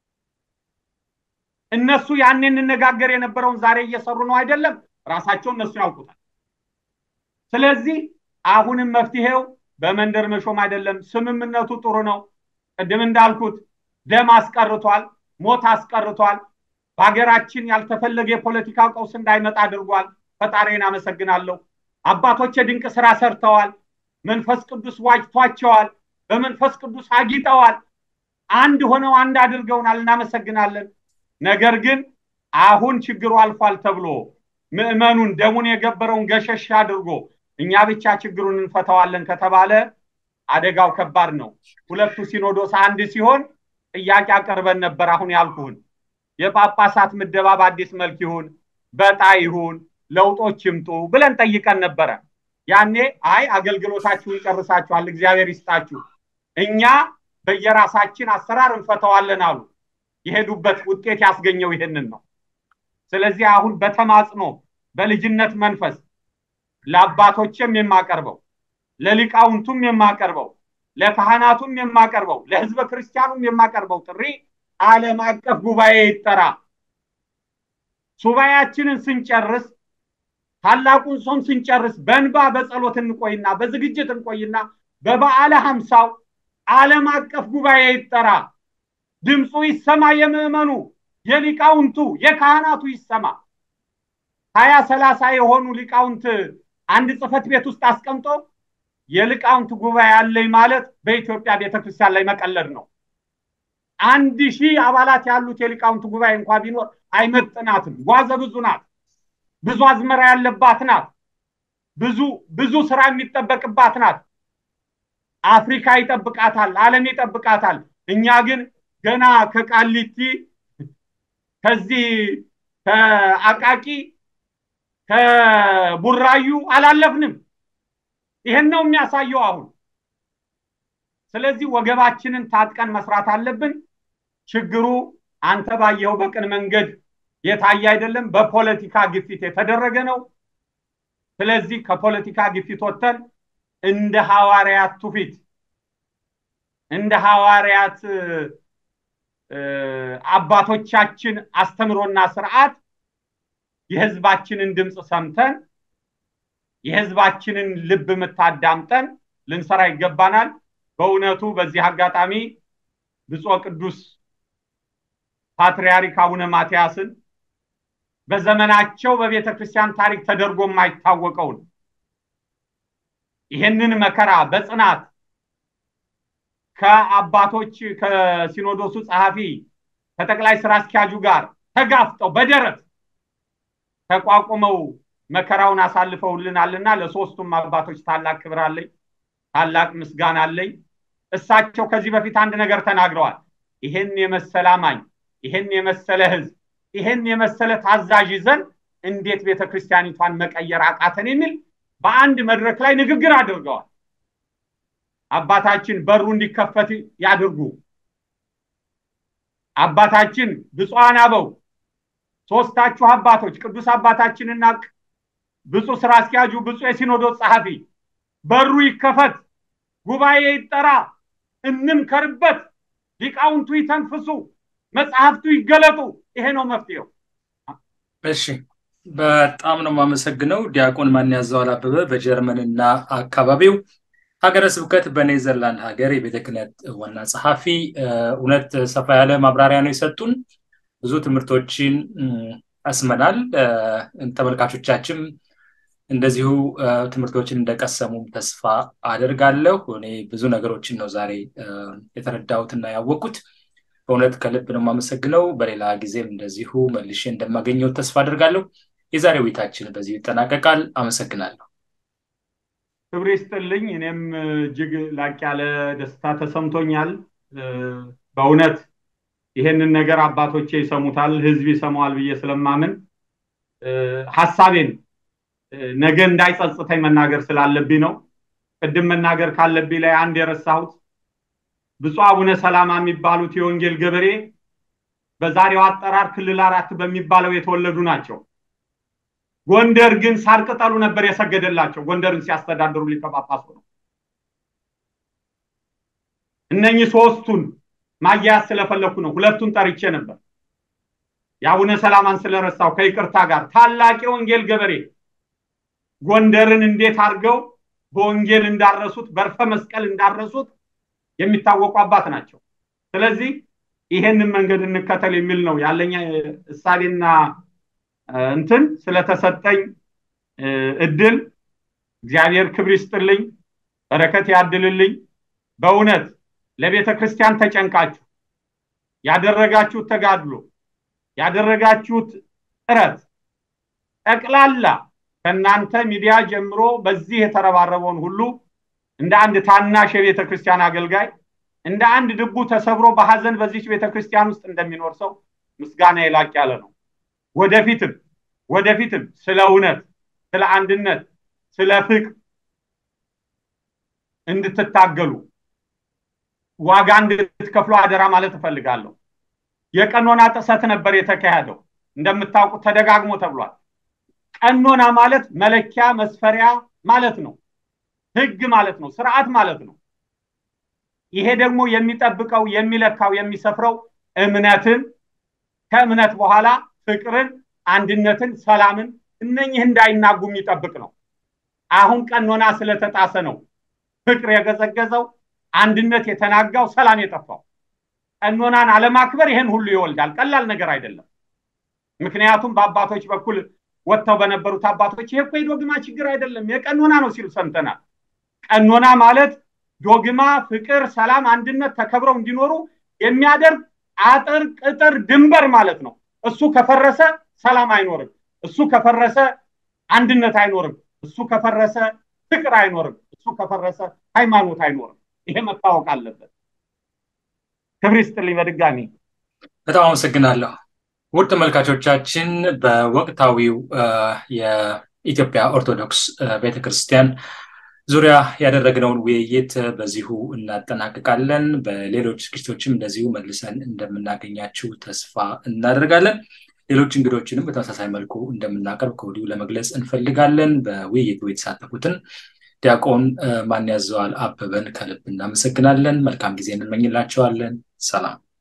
እነሱ ያኔ እንነጋገር የነበረውን ዛሬ እየሰሩ ነው አይደለም? ራሳቸው እነሱ ያውቁታል። ስለዚህ አሁንም መፍትሄው በመንደር መሾም አይደለም። ስምምነቱ ጥሩ ነው። ቅድም እንዳልኩት ደም አስቀርቷል፣ ሞት አስቀርቷል። በሀገራችን ያልተፈለገ የፖለቲካ ቀውስ እንዳይመጣ አድርጓል። ፈጣሪን አመሰግናለሁ። አባቶች የድንቅ ስራ ሰርተዋል። መንፈስ ቅዱስ ዋጅቷቸዋል። በመንፈስ ቅዱስ አጊጠዋል። አንድ ሆነው አንድ አድርገውናል። እናመሰግናለን። ነገር ግን አሁን ችግሩ አልፏል ተብሎ ምዕመኑን ደሙን የገበረውን ገሸሽ አድርጎ እኛ ብቻ ችግሩን እንፈታዋለን ከተባለ አደጋው ከባድ ነው። ሁለቱ ሲኖዶስ አንድ ሲሆን ጥያቄ አቀርበን ነበር። አሁን ያልኩህን የጳጳሳት ምደባ በአዲስ መልክ ይሁን በጣ ይሁን ለውጦች ይምጡ ብለን ጠይቀን ነበረ። ያኔ አይ አገልግሎታችሁን ጨርሳችኋል፣ እግዚአብሔር ይስጣችሁ፣ እኛ በየራሳችን አሰራር እንፈተዋለን አሉ። የሄዱበት ውጤት ያስገኘው ይህንን ነው። ስለዚህ አሁን በተማጽኖ በልጅነት መንፈስ ለአባቶችም የማቀርበው ለሊቃውንቱም የማቀርበው ለካህናቱም የማቀርበው ለሕዝበ ክርስቲያኑም የማቀርበው ጥሪ ዓለም አቀፍ ጉባኤ ይጠራ። ሱባኤያችንን ስንጨርስ ታላቁን ጾም ስንጨርስ በእንባ በጸሎት እንቆይና በዝግጅት እንቆይና በበዓለ ሀምሳው ዓለም አቀፍ ጉባኤ ይጠራ። ድምፁ ይሰማ፣ የምዕመኑ የሊቃውንቱ የካህናቱ ይሰማ። ሀያ ሰላሳ የሆኑ ሊቃውንት አንድ ጽሕፈት ቤት ውስጥ አስቀምጦ የሊቃውንት ጉባኤ አለኝ ማለት በኢትዮጵያ ቤተክርስቲያን ላይ መቀለድ ነው። አንድ ሺህ አባላት ያሉት የሊቃውንት ጉባኤ እንኳ ቢኖር አይመጥናትም። ጓዘ ብዙ ናት። ብዙ አዝመራ ያለባት ናት። ብዙ ብዙ ስራ የሚጠበቅባት ናት። አፍሪካ ይጠብቃታል፣ ዓለም ይጠብቃታል። እኛ ግን ገና ከቃሊቲ ከዚህ ከአቃቂ ከቡራዩ አላለፍንም። ይህን ነው የሚያሳየው አሁን። ስለዚህ ወገባችንን ታጥቀን መስራት አለብን። ችግሩ አንተ ባየኸው በቅን መንገድ የታየ አይደለም፣ በፖለቲካ ግፊት የተደረገ ነው። ስለዚህ ከፖለቲካ ግፊት ወጥተን እንደ ሐዋርያት ትውፊት እንደ ሐዋርያት አባቶቻችን አስተምሮና ስርዓት የህዝባችንን ድምፅ ሰምተን የህዝባችንን ልብ ምታዳምጠን ልንሰራ ይገባናል። በእውነቱ በዚህ አጋጣሚ ብፁዕ ቅዱስ ፓትርያርክ አቡነ ማትያስን በዘመናቸው በቤተ ክርስቲያን ታሪክ ተደርጎ የማይታወቀውን ይህንን መከራ በጽናት ከአባቶች ከሲኖዶሱ ጸሐፊ ከጠቅላይ ስራ አስኪያጁ ጋር ተጋፍጠው በደረት ተቋቁመው መከራውን አሳልፈውልናልና ለሶስቱም አባቶች ታላቅ ክብር አለኝ፣ ታላቅ ምስጋና አለኝ። እሳቸው ከዚህ በፊት አንድ ነገር ተናግረዋል። ይሄን የመሰለ አማኝ፣ ይሄን የመሰለ ህዝብ፣ ይሄን የመሰለ ታዛዥ ይዘን እንዴት ቤተ ክርስቲያኒቷን መቀየር አቃተን የሚል በአንድ መድረክ ላይ ንግግር አድርገዋል። አባታችን በሩ እንዲከፈት ያድርጉ። አባታችን ብፁዓን አበው ሶስታችሁ አባቶች ቅዱስ አባታችንና ብፁዕ ስራ አስኪያጁ ብፁዕ የሲኖዶስ ጸሐፊ በሩ ይከፈት፣ ጉባኤ ይጠራ፣ እንምከርበት፣ ሊቃውንቱ ይተንፍሱ፣ መጽሐፍቱ ይገለጡ። ይሄ ነው መፍትሄው።
እሺ፣ በጣም ነው የማመሰግነው ዲያቆን ማን ያዘዋል አበበ በጀርመንና አካባቢው ሀገረ ስብከት በኔዘርላንድ ሀገር የቤተ ክህነት ዋና ጸሐፊ። እውነት ሰፋ ያለ ማብራሪያ ነው የሰጡን። ብዙ ትምህርቶችን ቀስመናል። ተመልካቾቻችን እንደዚሁ ትምህርቶችን እንደቀሰሙም ተስፋ አደርጋለሁ። እኔ ብዙ ነገሮችን ነው ዛሬ የተረዳሁትና ያወቅኩት። በእውነት ከልብ ነው የማመሰግነው። በሌላ ጊዜም እንደዚሁ መልሼ እንደማገኘው ተስፋ አደርጋለሁ። የዛሬ ውይይታችን በዚሁ ይጠናቀቃል። አመሰግናለሁ።
ክብር ይስጥልኝ። እኔም እጅግ ላቅ ያለ ደስታ ተሰምቶኛል። በእውነት ይሄንን ነገር አባቶቼ ይሰሙታል፣ ህዝብ ይሰማዋል ብዬ ስለማምን ሀሳቤን ነገ እንዳይጸጽተኝ መናገር ስላለብኝ ነው። ቅድም መናገር ካለብኝ ላይ አንድ የረሳሁት ብፁዕ አቡነ ሰላማ የሚባሉት የወንጌል ገበሬ በዛሬው አጠራር ክልል አራት በሚባለው የተወለዱ ናቸው። ጎንደር ግን ሳር ቅጠሉ ነበር የሰገደላቸው። ጎንደርን ሲያስተዳድሩ ሊቀ ጳጳሱ ነው። እነኚህ ሶስቱን ማያያዝ ስለፈለኩ ነው። ሁለቱን ጠርቼ ነበር። የአቡነ ሰላማን ስለረሳው ከይቅርታ ጋር ታላቅ የወንጌል ገበሬ ጎንደርን እንዴት አድርገው በወንጌል እንዳረሱት በርፈ መስቀል እንዳረሱት የሚታወቁ አባት ናቸው። ስለዚህ ይሄንን መንገድ እንከተል የሚል ነው ያለኝ እሳቤና እንትን ስለተሰጠኝ እድል እግዚአብሔር ክብር ይስጥልኝ፣ በረከት ያድልልኝ። በእውነት ለቤተ ክርስቲያን ተጨንቃችሁ ያደረጋችሁት ተጋድሎ ያደረጋችሁት ጥረት ጠቅላላ ከእናንተ ሚዲያ ጀምሮ በዚህ የተረባረበውን ሁሉ እንደ አንድ ታናሽ የቤተ ክርስቲያን አገልጋይ እንደ አንድ ልቡ ተሰብሮ በሐዘን በዚች ቤተ ክርስቲያን ውስጥ እንደሚኖር ሰው ምስጋና የላቅ ያለ ነው። ወደፊትም ወደፊትም ስለ እውነት፣ ስለ አንድነት፣ ስለ ፍቅር እንድትታገሉ ዋጋ እንድትከፍሉ አደራ ማለት እፈልጋለሁ። የቀኖና ጥሰት ነበር የተካሄደው። እንደምታውቁት ተደጋግሞ ተብሏል። ቀኖና ማለት መለኪያ መስፈሪያ ማለት ነው። ህግ ማለት ነው። ስርዓት ማለት ነው። ይሄ ደግሞ የሚጠብቀው የሚለካው የሚሰፍረው እምነትን ከእምነት በኋላ ፍቅርን፣ አንድነትን፣ ሰላምን እነኝህ እንዳይናጉ የሚጠብቅ ነው። አሁን ቀኖና ስለተጣሰ ነው ፍቅር የገዘገዘው፣ አንድነት የተናጋው፣ ሰላም የጠፋው። ቀኖናን አለማክበር ይሄን ሁሉ ይወልዳል። ቀላል ነገር አይደለም። ምክንያቱም በአባቶች በኩል ወጥተው በነበሩት አባቶች ይሄ እኮ የዶግማ ችግር አይደለም የቀኖና ነው ሲሉ ሰምተናል። ቀኖና ማለት ዶግማ፣ ፍቅር፣ ሰላም፣ አንድነት ተከብረው እንዲኖሩ የሚያደርግ አጥር፣ ቅጥር፣ ድንበር ማለት ነው። እሱ ከፈረሰ ሰላም አይኖርም። እሱ ከፈረሰ አንድነት አይኖርም። እሱ ከፈረሰ ፍቅር አይኖርም። እሱ ከፈረሰ ሃይማኖት አይኖርም። ይሄ መታወቅ አለበት። ክብር ይስጥልኝ በድጋሚ
በጣም አመሰግናለሁ። ውድ ተመልካቾቻችን በወቅታዊው የኢትዮጵያ ኦርቶዶክስ ቤተክርስቲያን ዙሪያ ያደረግነውን ውይይት በዚሁ እናጠናቅቃለን። በሌሎች ዝግጅቶችም እንደዚሁ መልሰን እንደምናገኛችሁ ተስፋ እናደርጋለን። ሌሎች እንግዶችንም በተመሳሳይ መልኩ እንደምናቀርብ ከወዲሁ ለመግለጽ እንፈልጋለን። በውይይቱ የተሳተፉትን ዲያቆን ማን ያዘዋል አበበን ከልብ እናመሰግናለን። መልካም ጊዜ እንመኝላቸዋለን። ሰላም